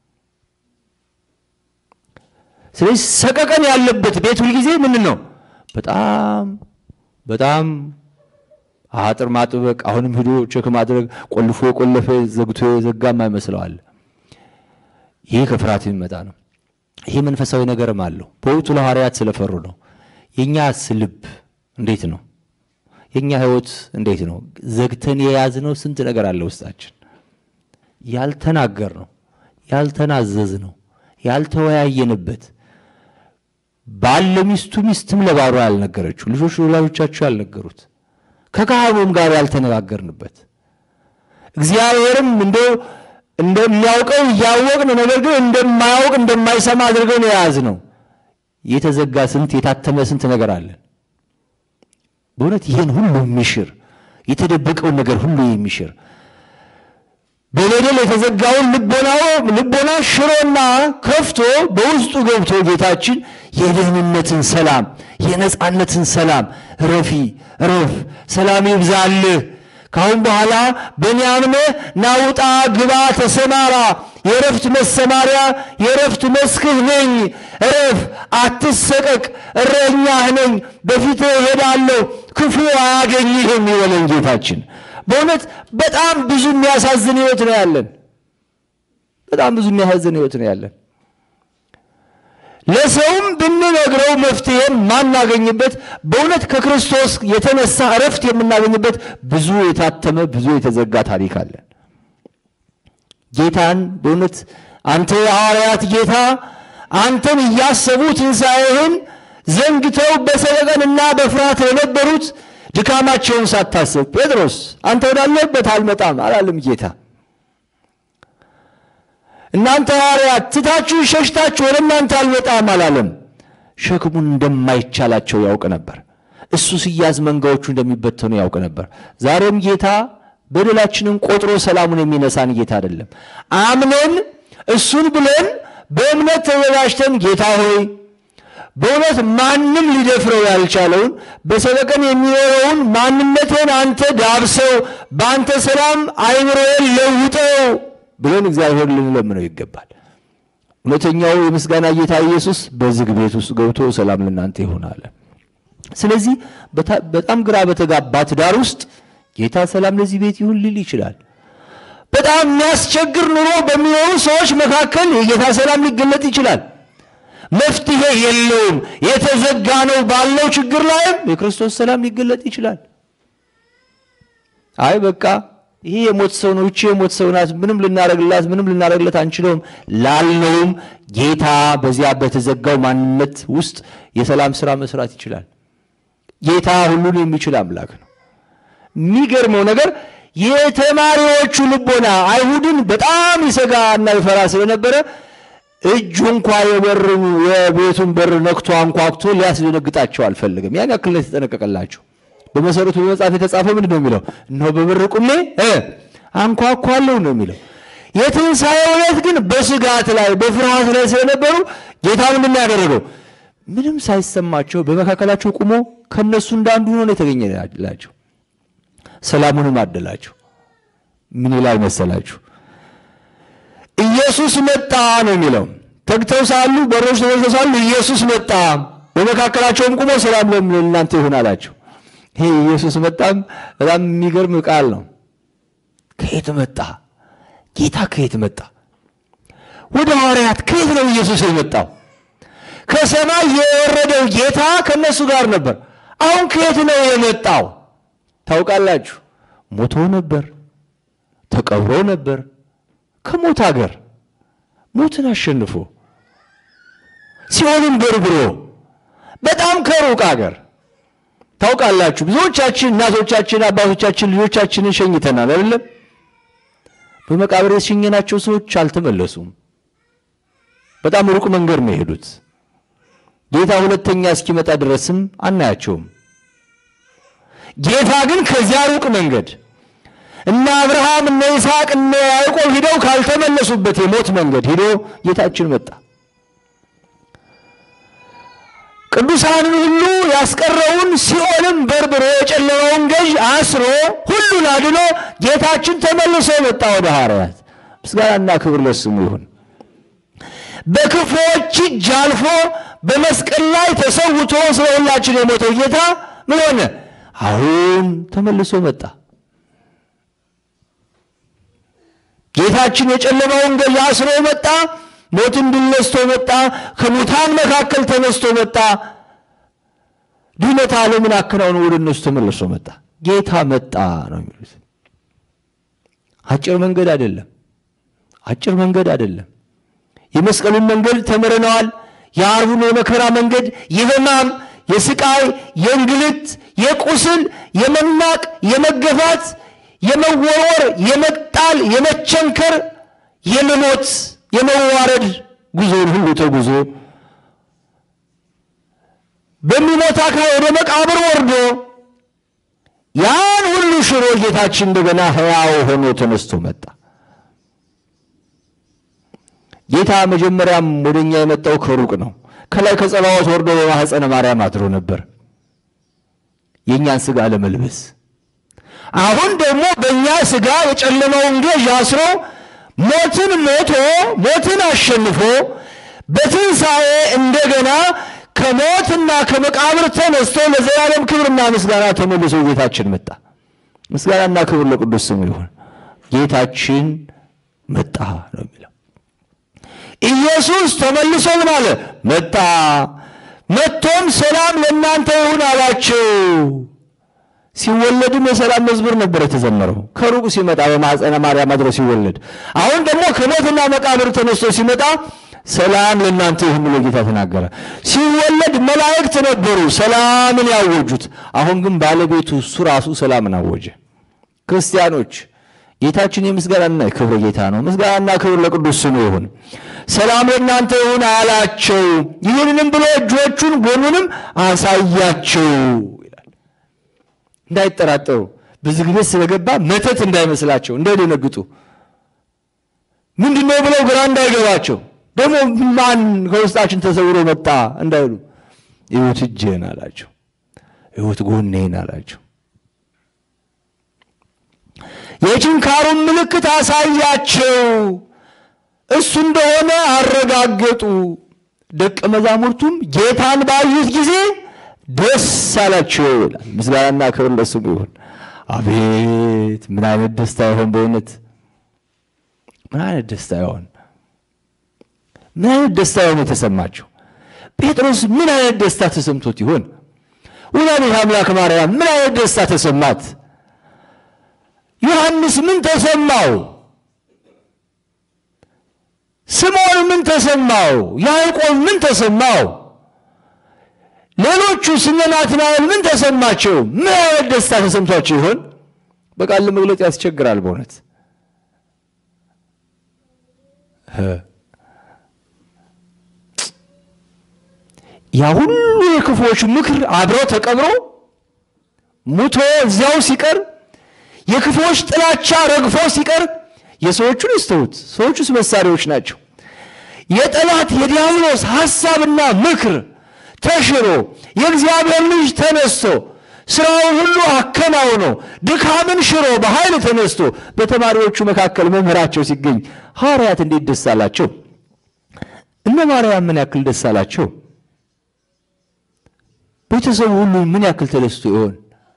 ስለዚህ ሰቀቀን ያለበት ቤት ሁልጊዜ ምን ነው በጣም በጣም አጥር ማጥበቅ፣ አሁንም ሂዶ ቼክ ማድረግ፣ ቆልፎ የቆለፈ ዘግቶ የዘጋም አይመስለዋል። ይህ ከፍርሃት የሚመጣ ነው። ይህ መንፈሳዊ ነገርም አለው። በወቅቱ ለሐዋርያት ስለፈሩ ነው። የእኛስ ልብ እንዴት ነው? የእኛ ሕይወት እንዴት ነው? ዘግተን የያዝነው ስንት ነገር አለ ውስጣችን። ያልተናገር ነው፣ ያልተናዘዝ ነው፣ ያልተወያየንበት ባል ለሚስቱ ሚስትም ለባሏ ያልነገረችው ልጆች ለወላጆቻቸው ያልነገሩት ከካህኑም ጋር ያልተነጋገርንበት እግዚአብሔርም እንደው እንደሚያውቀው እያወቅን ነገር ግን እንደማያውቅ እንደማይሰማ አድርገን የያዝነው የተዘጋ ስንት የታተመ ስንት ነገር አለን። በእውነት ይህን ሁሉ የሚሽር የተደበቀውን ነገር ሁሉ የሚሽር በበደል የተዘጋውን ልቦና ሽሮና ከፍቶ በውስጡ ገብቶ ጌታችን የደህንነትን ሰላም የነፃነትን ሰላም ረፊ ረፍ ሰላም ይብዛልህ ካሁን በኋላ በእኔ አምነህ ናውጣ ግባ ተሰማራ የረፍት መሰማሪያ የረፍት መስክህ ነኝ እረፍ አትሰቀቅ እረኛህ ነኝ በፊትህ እሄዳለሁ ክፉ አያገኝህም ይበለን ጌታችን በእውነት በጣም ብዙ የሚያሳዝን ህይወት ነው ያለን በጣም ብዙ የሚያሳዝን ህይወት ነው ያለን ለሰውም ብንነግረው መፍትሄን ማናገኝበት በእውነት ከክርስቶስ የተነሳ እረፍት የምናገኝበት ብዙ የታተመ ብዙ የተዘጋ ታሪክ አለን። ጌታን በእውነት አንተ የሐዋርያት ጌታ አንተን እያሰቡ ትንሣኤህን ዘንግተው በሰቀቀንና በፍርሃት የነበሩት ድካማቸውን ሳታስብ ጴጥሮስ አንተ ወዳለበት አልመጣም አላለም ጌታ። እናንተ ሐዋርያት ትታችሁ ሸሽታችሁ ወደ እናንተ አልመጣም አላለም። ሸክሙን እንደማይቻላቸው ያውቅ ነበር። እሱ ሲያዝ መንጋዎቹ እንደሚበተኑ ያውቅ ነበር። ዛሬም ጌታ በደላችንን ቆጥሮ ሰላሙን የሚነሳን ጌታ አይደለም። አምነን እሱን ብለን በእምነት ተዘጋጅተን ጌታ ሆይ በእውነት ማንም ሊደፍረው ያልቻለውን በሰበቀን የሚኖረውን ማንነቴን አንተ ዳብሰው፣ በአንተ ሰላም አይምሮዬን ለውጠው ብለን እግዚአብሔር ልንለምነው ይገባል። እውነተኛው የምስጋና ጌታ ኢየሱስ በዝግ ቤት ውስጥ ገብቶ ሰላም ለእናንተ ይሆናል። ስለዚህ በጣም ግራ በተጋባ ትዳር ውስጥ ጌታ ሰላም ለዚህ ቤት ይሁን ሊል ይችላል። በጣም የሚያስቸግር ኑሮ በሚኖሩ ሰዎች መካከል የጌታ ሰላም ሊገለጥ ይችላል። መፍትሄ የለውም የተዘጋ ነው ባለው ችግር ላይም የክርስቶስ ሰላም ሊገለጥ ይችላል። አይ በቃ ይሄ የሞት ሰው ነው፣ እቺ የሞት ሰው ናት፣ ምንም ልናደርግላት ምንም ልናደርግለት አንችለውም ላለውም ጌታ በዚያ በተዘጋው ማንነት ውስጥ የሰላም ስራ መስራት ይችላል። ጌታ ሁሉን የሚችል አምላክ ነው። የሚገርመው ነገር የተማሪዎቹ ልቦና አይሁድን በጣም ይሰጋ እና ይፈራ ስለነበረ እጁ እንኳ የበር የቤቱን በር ነክቶ አንኳኩቶ ሊያስደነግጣቸው አልፈልግም። ያን ያክል ነው የተጠነቀቀላቸው። በመሰረቱ በመጽሐፍ የተጻፈው ምንድን ነው የሚለው? እነሆ በበር ቁሜ እ አንኳኳለሁ ነው የሚለው። የትንሣኤው ዕለት ግን በስጋት ላይ በፍርሃት ላይ ስለነበሩ ጌታ ምንድን ነው ያደረገው? ምንም ሳይሰማቸው በመካከላቸው ቁሞ ከነሱ እንዳንዱ ሆኖ ነው የተገኘላቸው። ሰላሙንም አደላቸው። ምን ይላል መሰላችሁ? ኢየሱስ መጣ ነው የሚለው። ተግተው ሳሉ በሮች ተዘግተው ሳሉ ኢየሱስ መጣ፣ በመካከላቸውም ቁሞ ሰላም ለእናንተ ይሁን አላቸው። ይሄ ኢየሱስ መጣም በጣም የሚገርም ቃል ነው። ከየት መጣ? ጌታ ከየት መጣ? ወደ ሐዋርያት ከየት ነው ኢየሱስ የመጣው? ከሰማይ የወረደው ጌታ ከነሱ ጋር ነበር። አሁን ከየት ነው የመጣው? ታውቃላችሁ፣ ሞቶ ነበር፣ ተቀብሮ ነበር። ከሞት ሀገር ሞትን አሸንፎ ሲኦልን በርብሮ በጣም ከሩቅ ሀገር ታውቃላችሁ። ብዙዎቻችን እናቶቻችን፣ አባቶቻችን ልጆቻችንን ሸኝተናል አይደለም? በመቃብር የሸኘናቸው ሰዎች አልተመለሱም። በጣም ሩቅ መንገድ ነው የሄዱት። ጌታ ሁለተኛ እስኪመጣ ድረስም አናያቸውም። ጌታ ግን ከዚያ ሩቅ መንገድ እነ አብርሃም እነ ይስሐቅ እነ ያዕቆብ ሂደው ካልተመለሱበት የሞት መንገድ ሂዶ ጌታችን መጣ። ቅዱሳንን ሁሉ ያስቀረውን ሲኦልም በርብሮ የጨለማውን ገዥ አስሮ ሁሉን አድኖ ጌታችን ተመልሶ መጣ ወደ ሐዋርያት። ምስጋናና ክብር ለስሙ ይሁን። በክፉዎች እጅ አልፎ በመስቀል ላይ ተሰውቶ ስለ ሁላችን የሞተው ጌታ ምን ሆነ? አሁን ተመልሶ መጣ። ጌታችን የጨለማውን ገዥ አስሮ መጣ። ሞትን ድል ነስቶ መጣ። ከሙታን መካከል ተነስቶ መጣ። ድነት ዓለምን አከናውኖ ወደ እነሱ ተመልሶ መጣ። ጌታ መጣ ነው የሚሉት። አጭር መንገድ አይደለም። አጭር መንገድ አይደለም። የመስቀሉን መንገድ ተምረነዋል። የዓርቡን የመከራ መንገድ የሕማም፣ የስቃይ፣ የእንግልት፣ የቁስል፣ የመናቅ፣ የመገፋት፣ የመወርወር፣ የመጣል፣ የመቸንከር፣ የመሞት የመዋረድ ጉዞን ሁሉ ተጉዞ በሚሞት አካል ወደ መቃብር ወርዶ ያን ሁሉ ሽሮ ጌታችን እንደገና ሕያው ሆኖ ተነስቶ መጣ። ጌታ መጀመሪያም ወደኛ የመጣው ከሩቅ ነው። ከላይ ከጸባዖት ወርዶ በማኅፀነ ማርያም አድሮ ነበር የእኛን ሥጋ ለመልበስ። አሁን ደግሞ በእኛ ሥጋ የጨለማውን ገዥ አስሮ ሞትን ሞቶ ሞትን አሸንፎ በትንሣኤ እንደገና ከሞትና ከመቃብር ተነስቶ ለዘላለም ክብርና ምስጋና ተመልሶ ጌታችን መጣ። ምስጋናና ክብር ለቅዱስ ስሙ ይሁን። ጌታችን መጣ ነው የሚለው። ኢየሱስ ተመልሶ ምን አለ? መጣ። መጥቶም ሰላም ለእናንተ ይሁን አላቸው። ሲወለድም የሰላም መዝሙር ነበር የተዘመረው። ከሩቅ ሲመጣ በማኅፀነ ማርያም አድሮ ሲወለድ፣ አሁን ደግሞ ከሞትና መቃብር ተነስቶ ሲመጣ ሰላም ለእናንተ ይሁን ብሎ ጌታ ተናገረ። ሲወለድ መላእክት ነበሩ ሰላምን ያወጁት። አሁን ግን ባለቤቱ እሱ ራሱ ሰላምን አወጀ። ክርስቲያኖች ጌታችን የምስጋናና የክብር ጌታ ነው። ምስጋናና ክብር ለቅዱስ ስሙ ይሁን። ሰላም ለእናንተ ይሁን አላቸው። ይህንንም ብሎ እጆቹን ጎኑንም አሳያቸው ይላል። እንዳይጠራጠሩ በዚህ ጊዜ ስለገባ መተት እንዳይመስላቸው፣ እንዳይደነግጡ፣ ምንድን ነው ብለው ግራ እንዳይገባቸው፣ ደግሞ ማን ከውስጣችን ተሰውሮ መጣ እንዳይሉ፣ እዩት እጄን አላቸው፣ እዩት ጎኔን አላቸው። የችንካሩን ምልክት አሳያቸው። እሱ እንደሆነ አረጋገጡ። ደቀ መዛሙርቱም ጌታን ባዩት ጊዜ ደስ አላቸው ይላል። ምስጋናና ክብር ለስሙ ይሁን። አቤት ምን አይነት ደስታ ይሆን በእውነት ምን አይነት ደስታ ይሆን? ምን አይነት ደስታ ይሆን የተሰማቸው? ጴጥሮስ ምን አይነት ደስታ ተሰምቶት ይሆን? ወላዲተ አምላክ ማርያም ምን አይነት ደስታ ተሰማት? ዮሐንስ ምን ተሰማው? ስምዖን ምን ተሰማው? ያዕቆብ ምን ተሰማው? ሌሎቹ እነ ናትናኤል ምን ተሰማቸው? ምን አይነት ደስታ ተሰምቷቸው ይሆን? በቃል ለመግለጽ ያስቸግራል በእውነት ያ ሁሉ የክፉዎች ምክር አብረው ተቀብሮ ሙቶ እዚያው ሲቀር የክፉዎች ጥላቻ ረግፎ ሲቀር የሰዎቹን ይስተውት። ሰዎቹስ መሳሪያዎች ናቸው። የጠላት የዲያብሎስ ሐሳብና ምክር ተሽሮ የእግዚአብሔር ልጅ ተነስቶ ስራውን ሁሉ አከናውኖ ድካምን ሽሮ በኃይል ተነስቶ በተማሪዎቹ መካከል መምህራቸው ሲገኝ ሐዋርያት እንዴት ደስ አላቸው? እነ ማርያም ምን ያክል ደስ አላቸው? ቤተሰቡ ሁሉ ምን ያክል ተደስቶ ይሆን?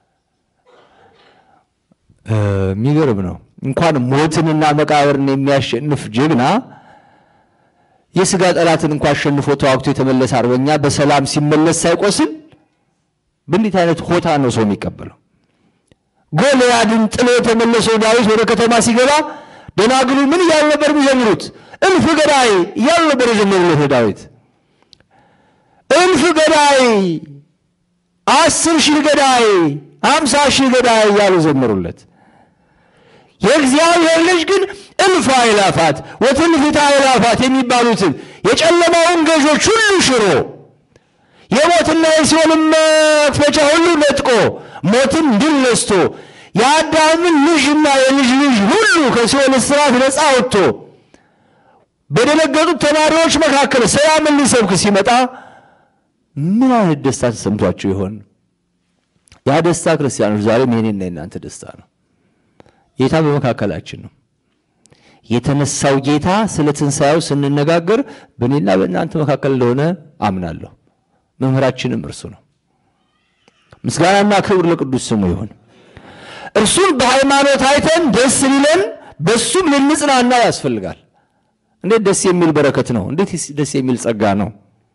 የሚገርም ነው። እንኳን ሞትንና መቃብርን የሚያሸንፍ ጀግና የስጋ ጠላትን እንኳ አሸንፎ ተዋግቶ የተመለሰ አርበኛ በሰላም ሲመለስ ሳይቆስል በእንዴት አይነት ሆታ ነው ሰው የሚቀበለው? ጎልያድን ጥሎ የተመለሰው ዳዊት ወደ ከተማ ሲገባ ደናግሉ ምን እያሉ ነበር የሚዘምሩት? እልፍ ገዳይ እያሉ ነበር የዘመሩለት ዳዊት። እልፍ ገዳይ፣ አስር ሺህ ገዳይ፣ አምሳ ሺህ ገዳይ እያሉ ዘመሩለት። የእግዚአብሔር ልጅ ግን እልፍ አእላፋት ወትንፍታ አእላፋት የሚባሉትን የጨለማውን ገዦች ሁሉ ሽሮ የሞትና የሲኦልን መክፈቻ ሁሉ ነጥቆ ሞትን ድል ነስቶ የአዳምን ልጅና የልጅ ልጅ ሁሉ ከሲኦል እስራት ነፃ ወጥቶ በደነገጡት ተማሪዎች መካከል ሰላምን ሊሰብክ ሲመጣ ምን አይነት ደስታ ተሰምቷቸው ይሆን? ያ ደስታ ክርስቲያኖች ዛሬም የኔና የናንተ ደስታ ነው። ጌታ በመካከላችን ነው። የተነሳው ጌታ ስለ ትንሣኤው ስንነጋገር በእኔና በእናንተ መካከል እንደሆነ አምናለሁ። መምህራችንም እርሱ ነው። ምስጋናና ክብር ለቅዱስ ስሙ ይሁን። እርሱን በሃይማኖት አይተን ደስ ሊለን በሱም ልንጽናና ያስፈልጋል። እንዴት ደስ የሚል በረከት ነው! እንዴት ደስ የሚል ጸጋ ነው!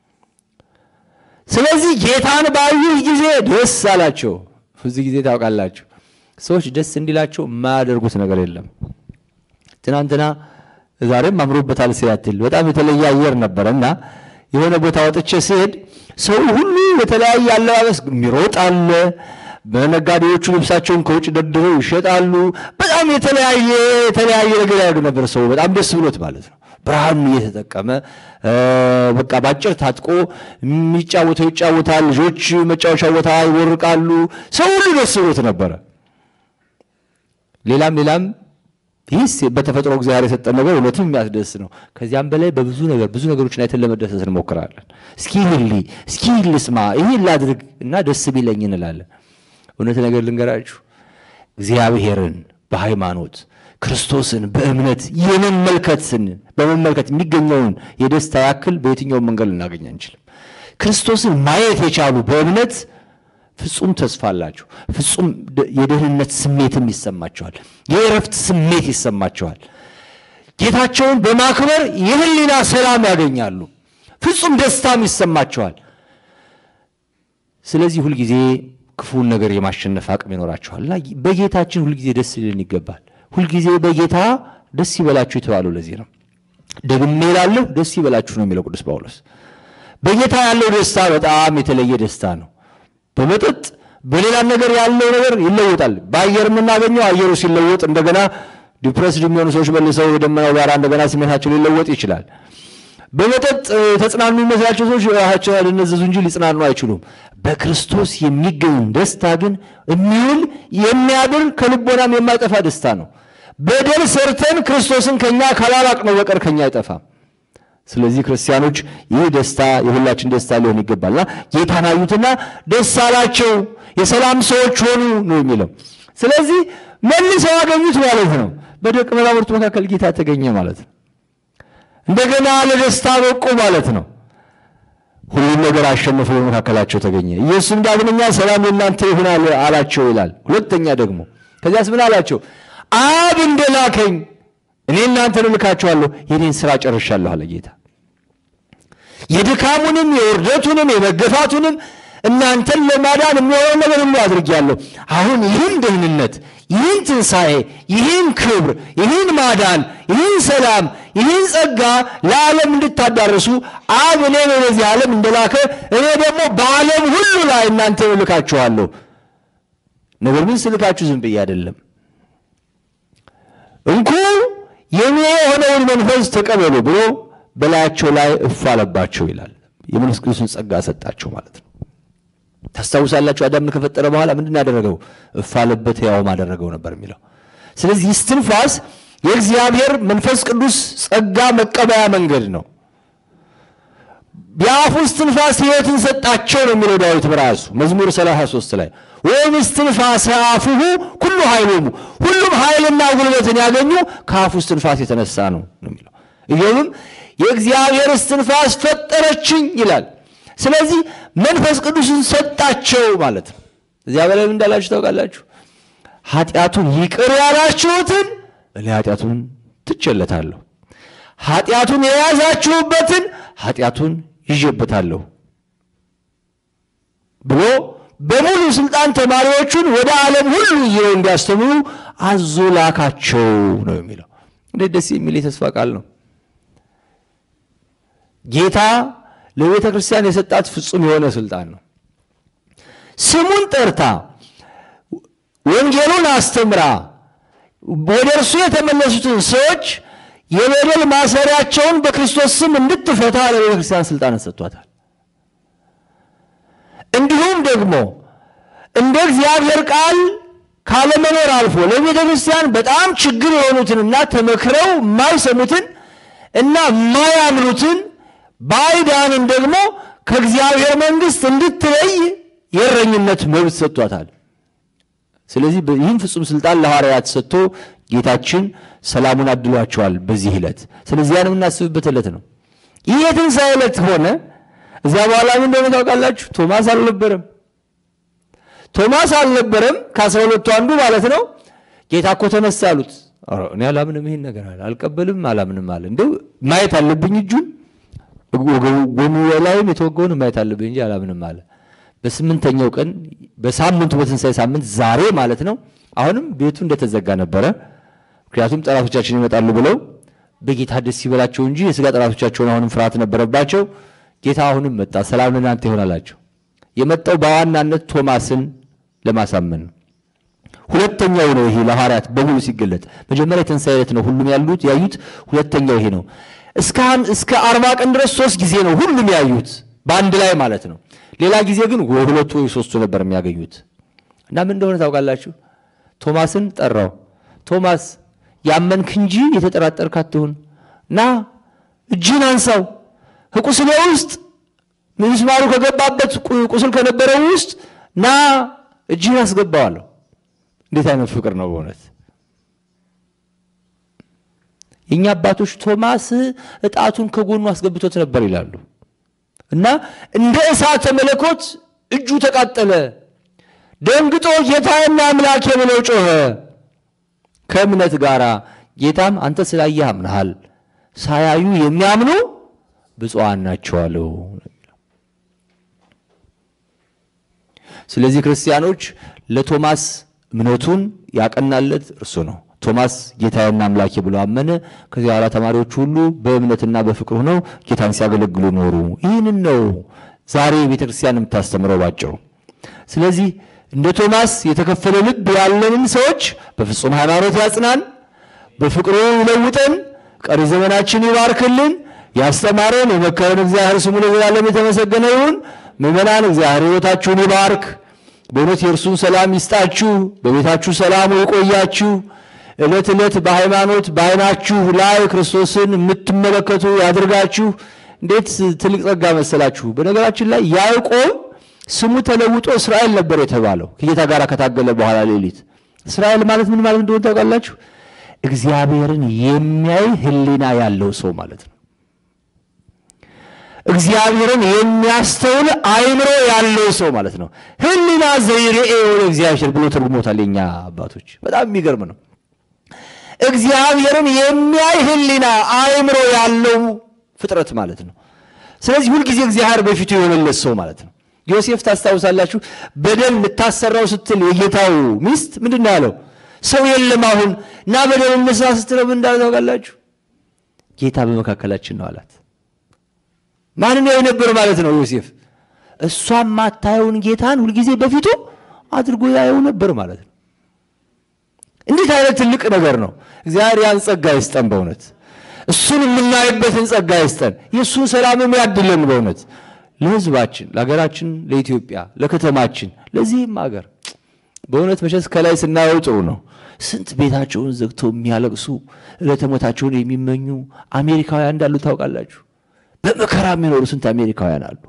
ስለዚህ ጌታን ባዩህ ጊዜ ደስ አላቸው። ብዙ ጊዜ ታውቃላችሁ ሰዎች ደስ እንዲላቸው የማያደርጉት ነገር የለም። ትናንትና ዛሬም አምሮበታል ሲያትል በጣም የተለየ አየር ነበረ እና የሆነ ቦታ ወጥቼ ስሄድ ሰው ሁሉ የተለያየ አለባበስ የሚሮጥ አለ። በነጋዴዎቹ ልብሳቸውን ከውጭ ደርድረው ይሸጣሉ። በጣም የተለያየ የተለያየ ነገር ያደርግ ነበር። ሰው በጣም ደስ ብሎት ማለት ነው። ብርሃኑ እየተጠቀመ በቃ ባጭር ታጥቆ የሚጫወተው ይጫወታል። ልጆች መጫወቻ ቦታ ይወርቃሉ። ሰው ሁሉ ደስ ብሎት ነበረ። ሌላም ሌላም ይህስ በተፈጥሮ እግዚአብሔር የሰጠን ነገር እውነትም የሚያስደስት ነው። ከዚያም በላይ በብዙ ነገር ብዙ ነገሮችን አይተን ለመደሰት እንሞክራለን። እስኪ ልሊ እስኪ ልስማ ይህን ላድርግ እና ደስ ቢለኝ እንላለን። እውነት ነገር ልንገራችሁ እግዚአብሔርን በሃይማኖት ክርስቶስን በእምነት የመመልከትን በመመልከት የሚገኘውን የደስታ ያክል በየትኛውም መንገድ ልናገኝ አንችልም። ክርስቶስን ማየት የቻሉ በእምነት ፍጹም ተስፋ አላቸው። ፍጹም የደህንነት ስሜትም ይሰማቸዋል። የእረፍት ስሜት ይሰማቸዋል። ጌታቸውን በማክበር የህሊና ሰላም ያገኛሉ። ፍጹም ደስታም ይሰማቸዋል። ስለዚህ ሁልጊዜ ክፉን ነገር የማሸነፍ አቅም ይኖራቸዋል እና በጌታችን ሁልጊዜ ደስ ሊልን ይገባል። ሁልጊዜ በጌታ ደስ ይበላችሁ የተባለው ለዚህ ነው። ደግሜ እላለሁ ደስ ይበላችሁ ነው የሚለው ቅዱስ ጳውሎስ። በጌታ ያለው ደስታ በጣም የተለየ ደስታ ነው። በመጠጥ በሌላም ነገር ያለው ነገር ይለወጣል። በአየር የምናገኘው አየሩ ሲለወጥ እንደገና ዲፕረስድ የሚሆኑ ሰዎች መልሰው የደመናው ጋር እንደገና ስሜታቸው ሊለወጥ ይችላል። በመጠጥ ተጽናኑ የሚመስላቸው ሰዎች ራሳቸው ሊነዘዙ እንጂ ሊጽናኑ አይችሉም። በክርስቶስ የሚገኝ ደስታ ግን የሚውል የሚያድር ከልቦናም የማይጠፋ ደስታ ነው። በደል ሰርተን ክርስቶስን ከኛ ካላራቅ ነው በቀር ከኛ አይጠፋም። ስለዚህ ክርስቲያኖች ይህ ደስታ የሁላችን ደስታ ሊሆን ይገባልና ጌታን አዩትና ደስ አላቸው፣ የሰላም ሰዎች ሆኑ ነው የሚለው። ስለዚህ መልሰው አገኙት ማለት ነው። በደቀ መዛሙርቱ መካከል ጌታ ተገኘ ማለት ነው። እንደገና ለደስታ በቁ ማለት ነው። ሁሉም ነገር አሸንፎ በመካከላቸው ተገኘ። ኢየሱስም ዳግመኛ ሰላም ለእናንተ ይሁን አላቸው ይላል። ሁለተኛ ደግሞ ከዚያስ ምን አላቸው? አብ እንደላከኝ እኔ እናንተን እልካችኋለሁ፣ የኔን ስራ ጨርሻለሁ አለ ጌታ። የድካሙንም የውርደቱንም የመገፋቱንም እናንተን ለማዳን የሚሆነው ነገር ሁሉ አድርጌያለሁ። አሁን ይህን ደህንነት፣ ይህን ትንሣኤ፣ ይህን ክብር፣ ይህን ማዳን፣ ይህን ሰላም፣ ይህን ጸጋ ለዓለም እንድታዳርሱ አብ እኔን ወደዚህ ዓለም እንደላከ እኔ ደግሞ በዓለም ሁሉ ላይ እናንተን እልካችኋለሁ። ነገር ግን ስልካችሁ ዝም ብዬ አይደለም። እንኩ የኔ የሆነውን መንፈስ ተቀበሉ ብሎ በላያቸው ላይ እፍ አለባቸው ይላል። የመንፈስ ቅዱስን ጸጋ ሰጣቸው ማለት ነው። ታስታውሳላችሁ፣ አዳምን ከፈጠረ በኋላ ምንድን ያደረገው? እፍ አለበት፣ ሕያውም አደረገው ነበር የሚለው። ስለዚህ እስትንፋስ የእግዚአብሔር መንፈስ ቅዱስ ጸጋ መቀበያ መንገድ ነው። የአፉ እስትንፋስ ሕይወትን ሰጣቸው ነው የሚለው ዳዊት በራሱ መዝሙር 33 ላይ ወይም እስትንፋሰ አፉሁ ኩሉ ኃይሎሙ ሁሉም ኃይልና ጉልበትን ያገኙ ከአፉ እስትንፋስ የተነሳ ነው ነው የሚለው ኢዮብም የእግዚአብሔር እስትንፋስ ፈጠረችኝ ይላል። ስለዚህ መንፈስ ቅዱስን ሰጣቸው ማለት ነው። እዚያ በላይ ምን እንዳላችሁ ታውቃላችሁ? ኃጢአቱን ይቅር ያላችሁትን እኔ ኃጢአቱን ትቼለታለሁ፣ ኃጢአቱን የያዛችሁበትን ኃጢአቱን ይዤበታለሁ ብሎ በሙሉ ስልጣን ተማሪዎቹን ወደ ዓለም ሁሉ ይዘው እንዲያስተምሩ አዞ ላካቸው ነው የሚለው። እንዴት ደስ የሚል የተስፋ ቃል ነው! ጌታ ለቤተ ክርስቲያን የሰጣት ፍጹም የሆነ ስልጣን ነው። ስሙን ጠርታ ወንጌሉን አስተምራ ወደ እርሱ የተመለሱትን ሰዎች የበደል ማሰሪያቸውን በክርስቶስ ስም እንድትፈታ ለቤተ ክርስቲያን ስልጣንን ሰጥቷታል። እንዲሁም ደግሞ እንደ እግዚአብሔር ቃል ካለመኖር አልፎ ለቤተ ክርስቲያን በጣም ችግር የሆኑትንና ተመክረው የማይሰሙትን እና የማያምኑትን ባዕዳንን ደግሞ ከእግዚአብሔር መንግሥት እንድትለይ የእረኝነት መብት ሰጥቷታል። ስለዚህ ይህን ፍጹም ስልጣን ለሐዋርያት ሰጥቶ ጌታችን ሰላሙን አድሏቸዋል በዚህ ዕለት። ስለዚህ ያን የምናስብበት ዕለት ነው። ይህ የትንሣኤ ዕለት ሆነ። እዚያ በኋላ ምን እንደሆነ ታውቃላችሁ? ቶማስ አልነበረም። ቶማስ አልነበረም፣ ከአስራ ሁለቱ አንዱ ማለት ነው። ጌታ እኮ ተነሳ አሉት። እኔ አላምንም፣ ይሄን ነገር አለ አልቀበልም፣ አላምንም አለ። እንደው ማየት አለብኝ እጁን ጎኑ ላይም የተወገውን ማየት አለብኝ እንጂ አላምንም አለ። በስምንተኛው ቀን በሳምንቱ በትንሣኤ ሳምንት ዛሬ ማለት ነው። አሁንም ቤቱ እንደተዘጋ ነበረ። ምክንያቱም ጠላቶቻችን ይመጣሉ ብለው በጌታ ደስ ይበላቸው እንጂ የሥጋ ጠላቶቻቸውን አሁንም ፍርሃት ነበረባቸው። ጌታ አሁንም መጣ። ሰላም ለእናንተ ይሆን አላቸው። የመጣው በዋናነት ቶማስን ለማሳመን ነው። ሁለተኛው ነው ይሄ ለሐዋርያት በሙሉ ሲገለጥ። መጀመሪያ የትንሣኤ ዕለት ነው ሁሉም ያሉት ያዩት። ሁለተኛው ይሄ ነው። እስከ አርባ ቀን ድረስ ሶስት ጊዜ ነው ሁሉም ያዩት በአንድ ላይ ማለት ነው። ሌላ ጊዜ ግን ሁለቱ ወይ ሶስቱ ነበር የሚያገኙት። እና ምን እንደሆነ ታውቃላችሁ? ቶማስን ጠራው። ቶማስ ያመንክ እንጂ የተጠራጠርክ አትሁን፣ ና እጅህን አንሳው፣ ከቁስሌ ውስጥ ምስማሩ ከገባበት ቁስል ከነበረው ውስጥ ና እጅህን አስገባዋለሁ። እንዴት አይነት ፍቅር ነው በእውነት! የእኛ አባቶች ቶማስ እጣቱን ከጎኑ አስገብቶት ነበር ይላሉ። እና እንደ እሳተ መለኮት እጁ ተቃጠለ። ደንግጦ ጌታዬና አምላኬ ብሎ ጮኸ ከእምነት ጋር። ጌታም አንተ ስላየህ አምነሃል፣ ሳያዩ የሚያምኑ ብፁዓን ናቸው አለው። ስለዚህ ክርስቲያኖች ለቶማስ እምነቱን ያቀናለት እርሱ ነው። ቶማስ ጌታዬና አምላኬ ብሎ አመነ። ከዚህ በኋላ ተማሪዎቹ ሁሉ በእምነትና በፍቅር ሆነው ጌታን ሲያገለግሉ ኖሩ። ይህንን ነው ዛሬ ቤተ ክርስቲያን የምታስተምረው ባጭሩ። ስለዚህ እንደ ቶማስ የተከፈለ ልብ ያለንን ሰዎች በፍጹም ሃይማኖት ያጽናን፣ በፍቅሩ ይለውጠን፣ ቀሪ ዘመናችን ይባርክልን። ያስተማረን የመከረን እግዚአብሔር ስሙ ለዘላለም የተመሰገነ ይሁን። ምዕመናን እግዚአብሔር ሕይወታችሁን ይባርክ። በእውነት የእርሱን ሰላም ይስጣችሁ። በቤታችሁ ሰላሙ ይቆያችሁ። ዕለት ዕለት በሃይማኖት በዓይናችሁ ላይ ክርስቶስን የምትመለከቱ ያድርጋችሁ። እንዴት ትልቅ ጸጋ መሰላችሁ! በነገራችን ላይ ያዕቆብ ስሙ ተለውጦ እስራኤል ነበር የተባለው ከጌታ ጋር ከታገለ በኋላ ሌሊት። እስራኤል ማለት ምን ማለት እንደሆነ ታውቃላችሁ? እግዚአብሔርን የሚያይ ሕሊና ያለው ሰው ማለት ነው። እግዚአብሔርን የሚያስተውል አይምሮ ያለው ሰው ማለት ነው። ሕሊና ዘይርኤ ወደ እግዚአብሔር ብሎ ተርጉሞታል የኛ አባቶች። በጣም የሚገርም ነው። እግዚአብሔርን የሚያይ ሕሊና አእምሮ ያለው ፍጥረት ማለት ነው። ስለዚህ ሁልጊዜ እግዚአብሔር በፊቱ የሆነለት ሰው ማለት ነው። ዮሴፍ ታስታውሳላችሁ፣ በደል ልታሰራው ስትል የጌታው ሚስት ምንድን ነው ያለው? ሰው የለም አሁን እና በደል እንስራ ስትለው ምን እንዳለ ታውቃላችሁ? ጌታ በመካከላችን ነው አላት። ማንን ያይ ነበር ማለት ነው ዮሴፍ? እሷም ማታየውን ጌታን ሁልጊዜ በፊቱ አድርጎ ያየው ነበር ማለት ነው። እንዴት አይነት ትልቅ ነገር ነው! እግዚአብሔር ያን ጸጋ ይስጠን በእውነት እሱን የምናይበትን ጸጋ ይስጠን። የእሱን ሰላምም ያድለን በእውነት ለሕዝባችን፣ ለሀገራችን፣ ለኢትዮጵያ፣ ለከተማችን፣ ለዚህም ሀገር በእውነት መቼስ ከላይ ስናየው ጥሩ ነው። ስንት ቤታቸውን ዘግተው የሚያለቅሱ ዕለተ ሞታቸውን የሚመኙ አሜሪካውያን እንዳሉ ታውቃላችሁ። በመከራ የሚኖሩ ስንት አሜሪካውያን አሉ።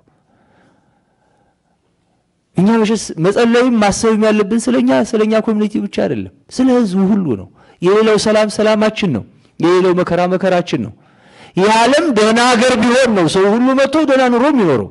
እኛ መቼስ መጸለይም ማሰብም ያለብን ስለኛ ስለኛ ኮሚኒቲ ብቻ አይደለም፣ ስለ ህዝቡ ሁሉ ነው። የሌላው ሰላም ሰላማችን ነው። የሌላው መከራ መከራችን ነው። ይህ ዓለም ደህና ሀገር ቢሆን ነው ሰው ሁሉ መጥቶ ደህና ኑሮ የሚኖረው።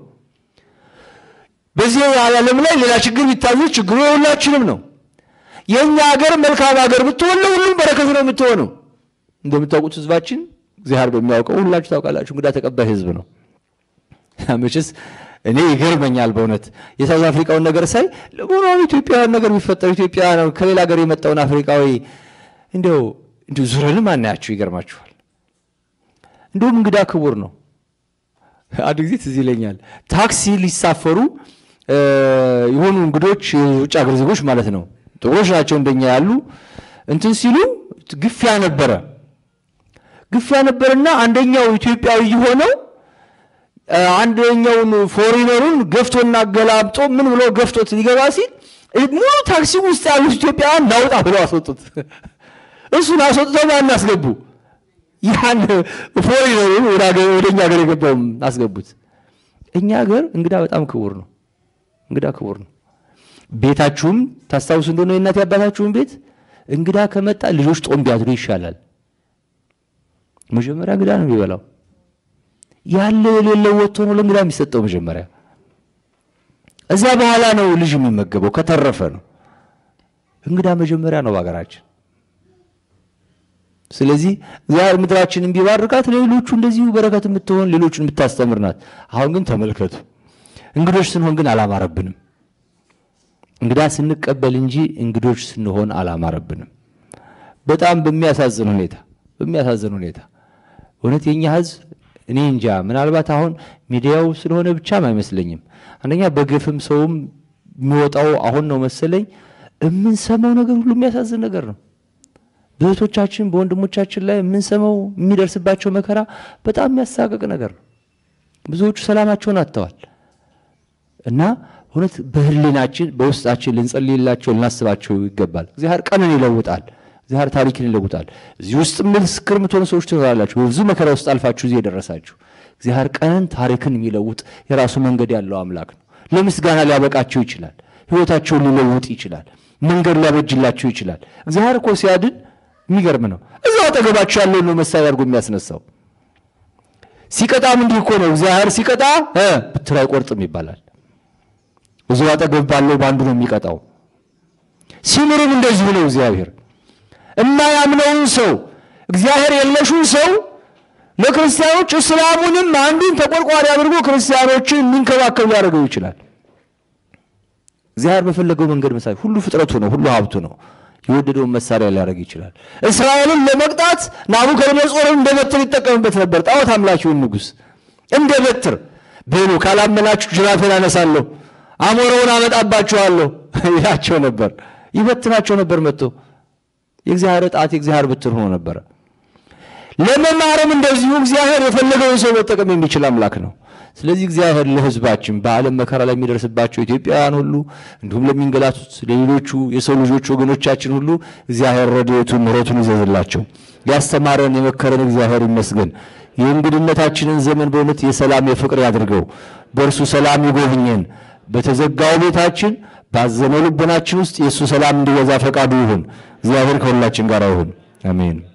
በዚህ ዓለም ላይ ሌላ ችግር ቢታዘዝ ችግሩ የሁላችንም ነው። የእኛ ሀገር መልካም ሀገር ብትሆን ለሁሉም በረከት ነው የምትሆነው። እንደምታውቁት ህዝባችን እግዚአብሔር በሚያውቀው ሁላችሁ ታውቃላችሁ፣ እንግዳ ተቀባይ ህዝብ ነው። መቼስ እኔ ይገርመኛል በእውነት የሳውዝ አፍሪካውን ነገር ሳይ ለመሆኑ ኢትዮጵያውያን ነገር ቢፈጠሩ ኢትዮጵያ ከሌላ ሀገር የመጣውን አፍሪካዊ እንዲያው እንዲሁ ዙረንም አናያቸው። ይገርማችኋል። እንዲሁም እንግዳ ክቡር ነው። አንድ ጊዜ ትዝ ይለኛል ታክሲ ሊሳፈሩ የሆኑ እንግዶች የውጭ ሀገር ዜጎች ማለት ነው ጥቁሮች ናቸው እንደኛ ያሉ እንትን ሲሉ ግፊያ ነበረ ግፊያ ነበርና አንደኛው ኢትዮጵያዊ የሆነው አንደኛውን ፎሪነሩን ገፍቶና ገላምጦ ምን ብሎ ገፍቶት ሊገባ ሲል ሙሉ ታክሲ ውስጥ ያሉት ኢትዮጵያውያን ናውጣ ብለው አስወጡት። እሱን አስወጥተው ማን አስገቡ? ያን ፎሪነሩን ወደ እኛ ሀገር የገባውም አስገቡት። እኛ ሀገር እንግዳ በጣም ክቡር ነው። እንግዳ ክቡር ነው። ቤታችሁም ታስታውሱ እንደሆነ የእናት አባታችሁን ቤት እንግዳ ከመጣ ልጆች ጦም ቢያድሩ ይሻላል። መጀመሪያ እንግዳ ነው የሚበላው። ያለ የሌለው ወጥቶ ነው ለእንግዳ የሚሰጠው መጀመሪያ። እዚያ በኋላ ነው ልጅ የሚመገበው ከተረፈ ነው። እንግዳ መጀመሪያ ነው በሀገራችን። ስለዚህ እግዚአብሔር ምድራችንን ቢባርካት ለሌሎቹ እንደዚሁ በረከት የምትሆን ሌሎቹን የምታስተምር ናት። አሁን ግን ተመልከቱ፣ እንግዶች ስንሆን ግን አላማረብንም። እንግዳ ስንቀበል እንጂ እንግዶች ስንሆን አላማረብንም። በጣም በሚያሳዝን ሁኔታ በሚያሳዝን ሁኔታ እውነት የኛ ሕዝብ እኔ እንጃ ምናልባት አሁን ሚዲያው ስለሆነ ብቻም አይመስለኝም። አንደኛ በግፍም ሰውም የሚወጣው አሁን ነው መሰለኝ። የምንሰማው ነገር ሁሉ የሚያሳዝን ነገር ነው። በእህቶቻችን በወንድሞቻችን ላይ የምንሰማው የሚደርስባቸው መከራ በጣም የሚያሳቅቅ ነገር ነው። ብዙዎቹ ሰላማቸውን አጥተዋል እና እውነት በህሊናችን በውስጣችን ልንጸልይላቸው ልናስባቸው ይገባል። እግዚአብሔር ቀንን ይለውጣል። እግዚአብሔር ታሪክን ይለውጣል። እዚህ ውስጥ ምስክር የምትሆኑ ሰዎች ትኖራላችሁ። በብዙ መከራ ውስጥ አልፋችሁ እዚህ የደረሳችሁ እግዚአብሔር ቀንን ታሪክን የሚለውጥ የራሱ መንገድ ያለው አምላክ ነው። ለምስጋና ሊያበቃቸው ይችላል። ህይወታቸውን ሊለውጥ ይችላል። መንገድ ሊያበጅላቸው ይችላል። እግዚአብሔር እኮ ሲያድን የሚገርም ነው። እዛው አጠገባቸው ያለውን ነው መሳሪያ አድርጎ የሚያስነሳው። ሲቀጣም እንዲህ እኮ ነው። እግዚአብሔር ሲቀጣ ብትር አይቆርጥም ይባላል። እዚሁ አጠገብ ባለው በአንዱ ነው የሚቀጣው። ሲምርም እንደዚሁ ነው። እግዚአብሔር የማያምነውን ሰው እግዚአብሔር የለሹን ሰው ለክርስቲያኖች እስላሙንም አንዱን ተቆርቋሪ አድርጎ ክርስቲያኖችን የሚንከባከብ ሊያደርገው ይችላል። እግዚአብሔር በፈለገው መንገድ መሳሪያ ሁሉ ፍጥረቱ ነው፣ ሁሉ ሀብቱ ነው። የወደደውን መሳሪያ ሊያደርግ ይችላል። እስራኤልን ለመቅጣት ናቡከደነጾርን እንደ በትር ይጠቀምበት ነበር። ጣዖት አምላኪውን ንጉሥ እንደ በትር በሉ ካላመናችሁ ጅራፌን አነሳለሁ አሞረውን አመጣባችኋለሁ ይላቸው ነበር። ይበትናቸው ነበር መጥቶ የእግዚአብሔር ጣት የእግዚአብሔር ብትር ሆኖ ነበረ። ለመማርም እንደዚሁ እግዚአብሔር የፈለገውን ሰው መጠቀም የሚችል አምላክ ነው። ስለዚህ እግዚአብሔር ለሕዝባችን በዓለም መከራ ላይ የሚደርስባቸው ኢትዮጵያውያን ሁሉ እንዲሁም ለሚንገላቱት ለሌሎቹ የሰው ልጆች ወገኖቻችን ሁሉ እግዚአብሔር ረድኤቱን ምሕረቱን ይዘዝላቸው። ያስተማረን የመከረን እግዚአብሔር ይመስገን። የእንግድነታችንን ዘመን በእውነት የሰላም የፍቅር ያድርገው። በእርሱ ሰላም ይጎብኘን። በተዘጋው ቤታችን ባዘነው ልቦናችን ውስጥ የእሱ ሰላም እንዲበዛ ፈቃዱ ይሁን። እግዚአብሔር ከሁላችን ጋር ይሁን። አሜን።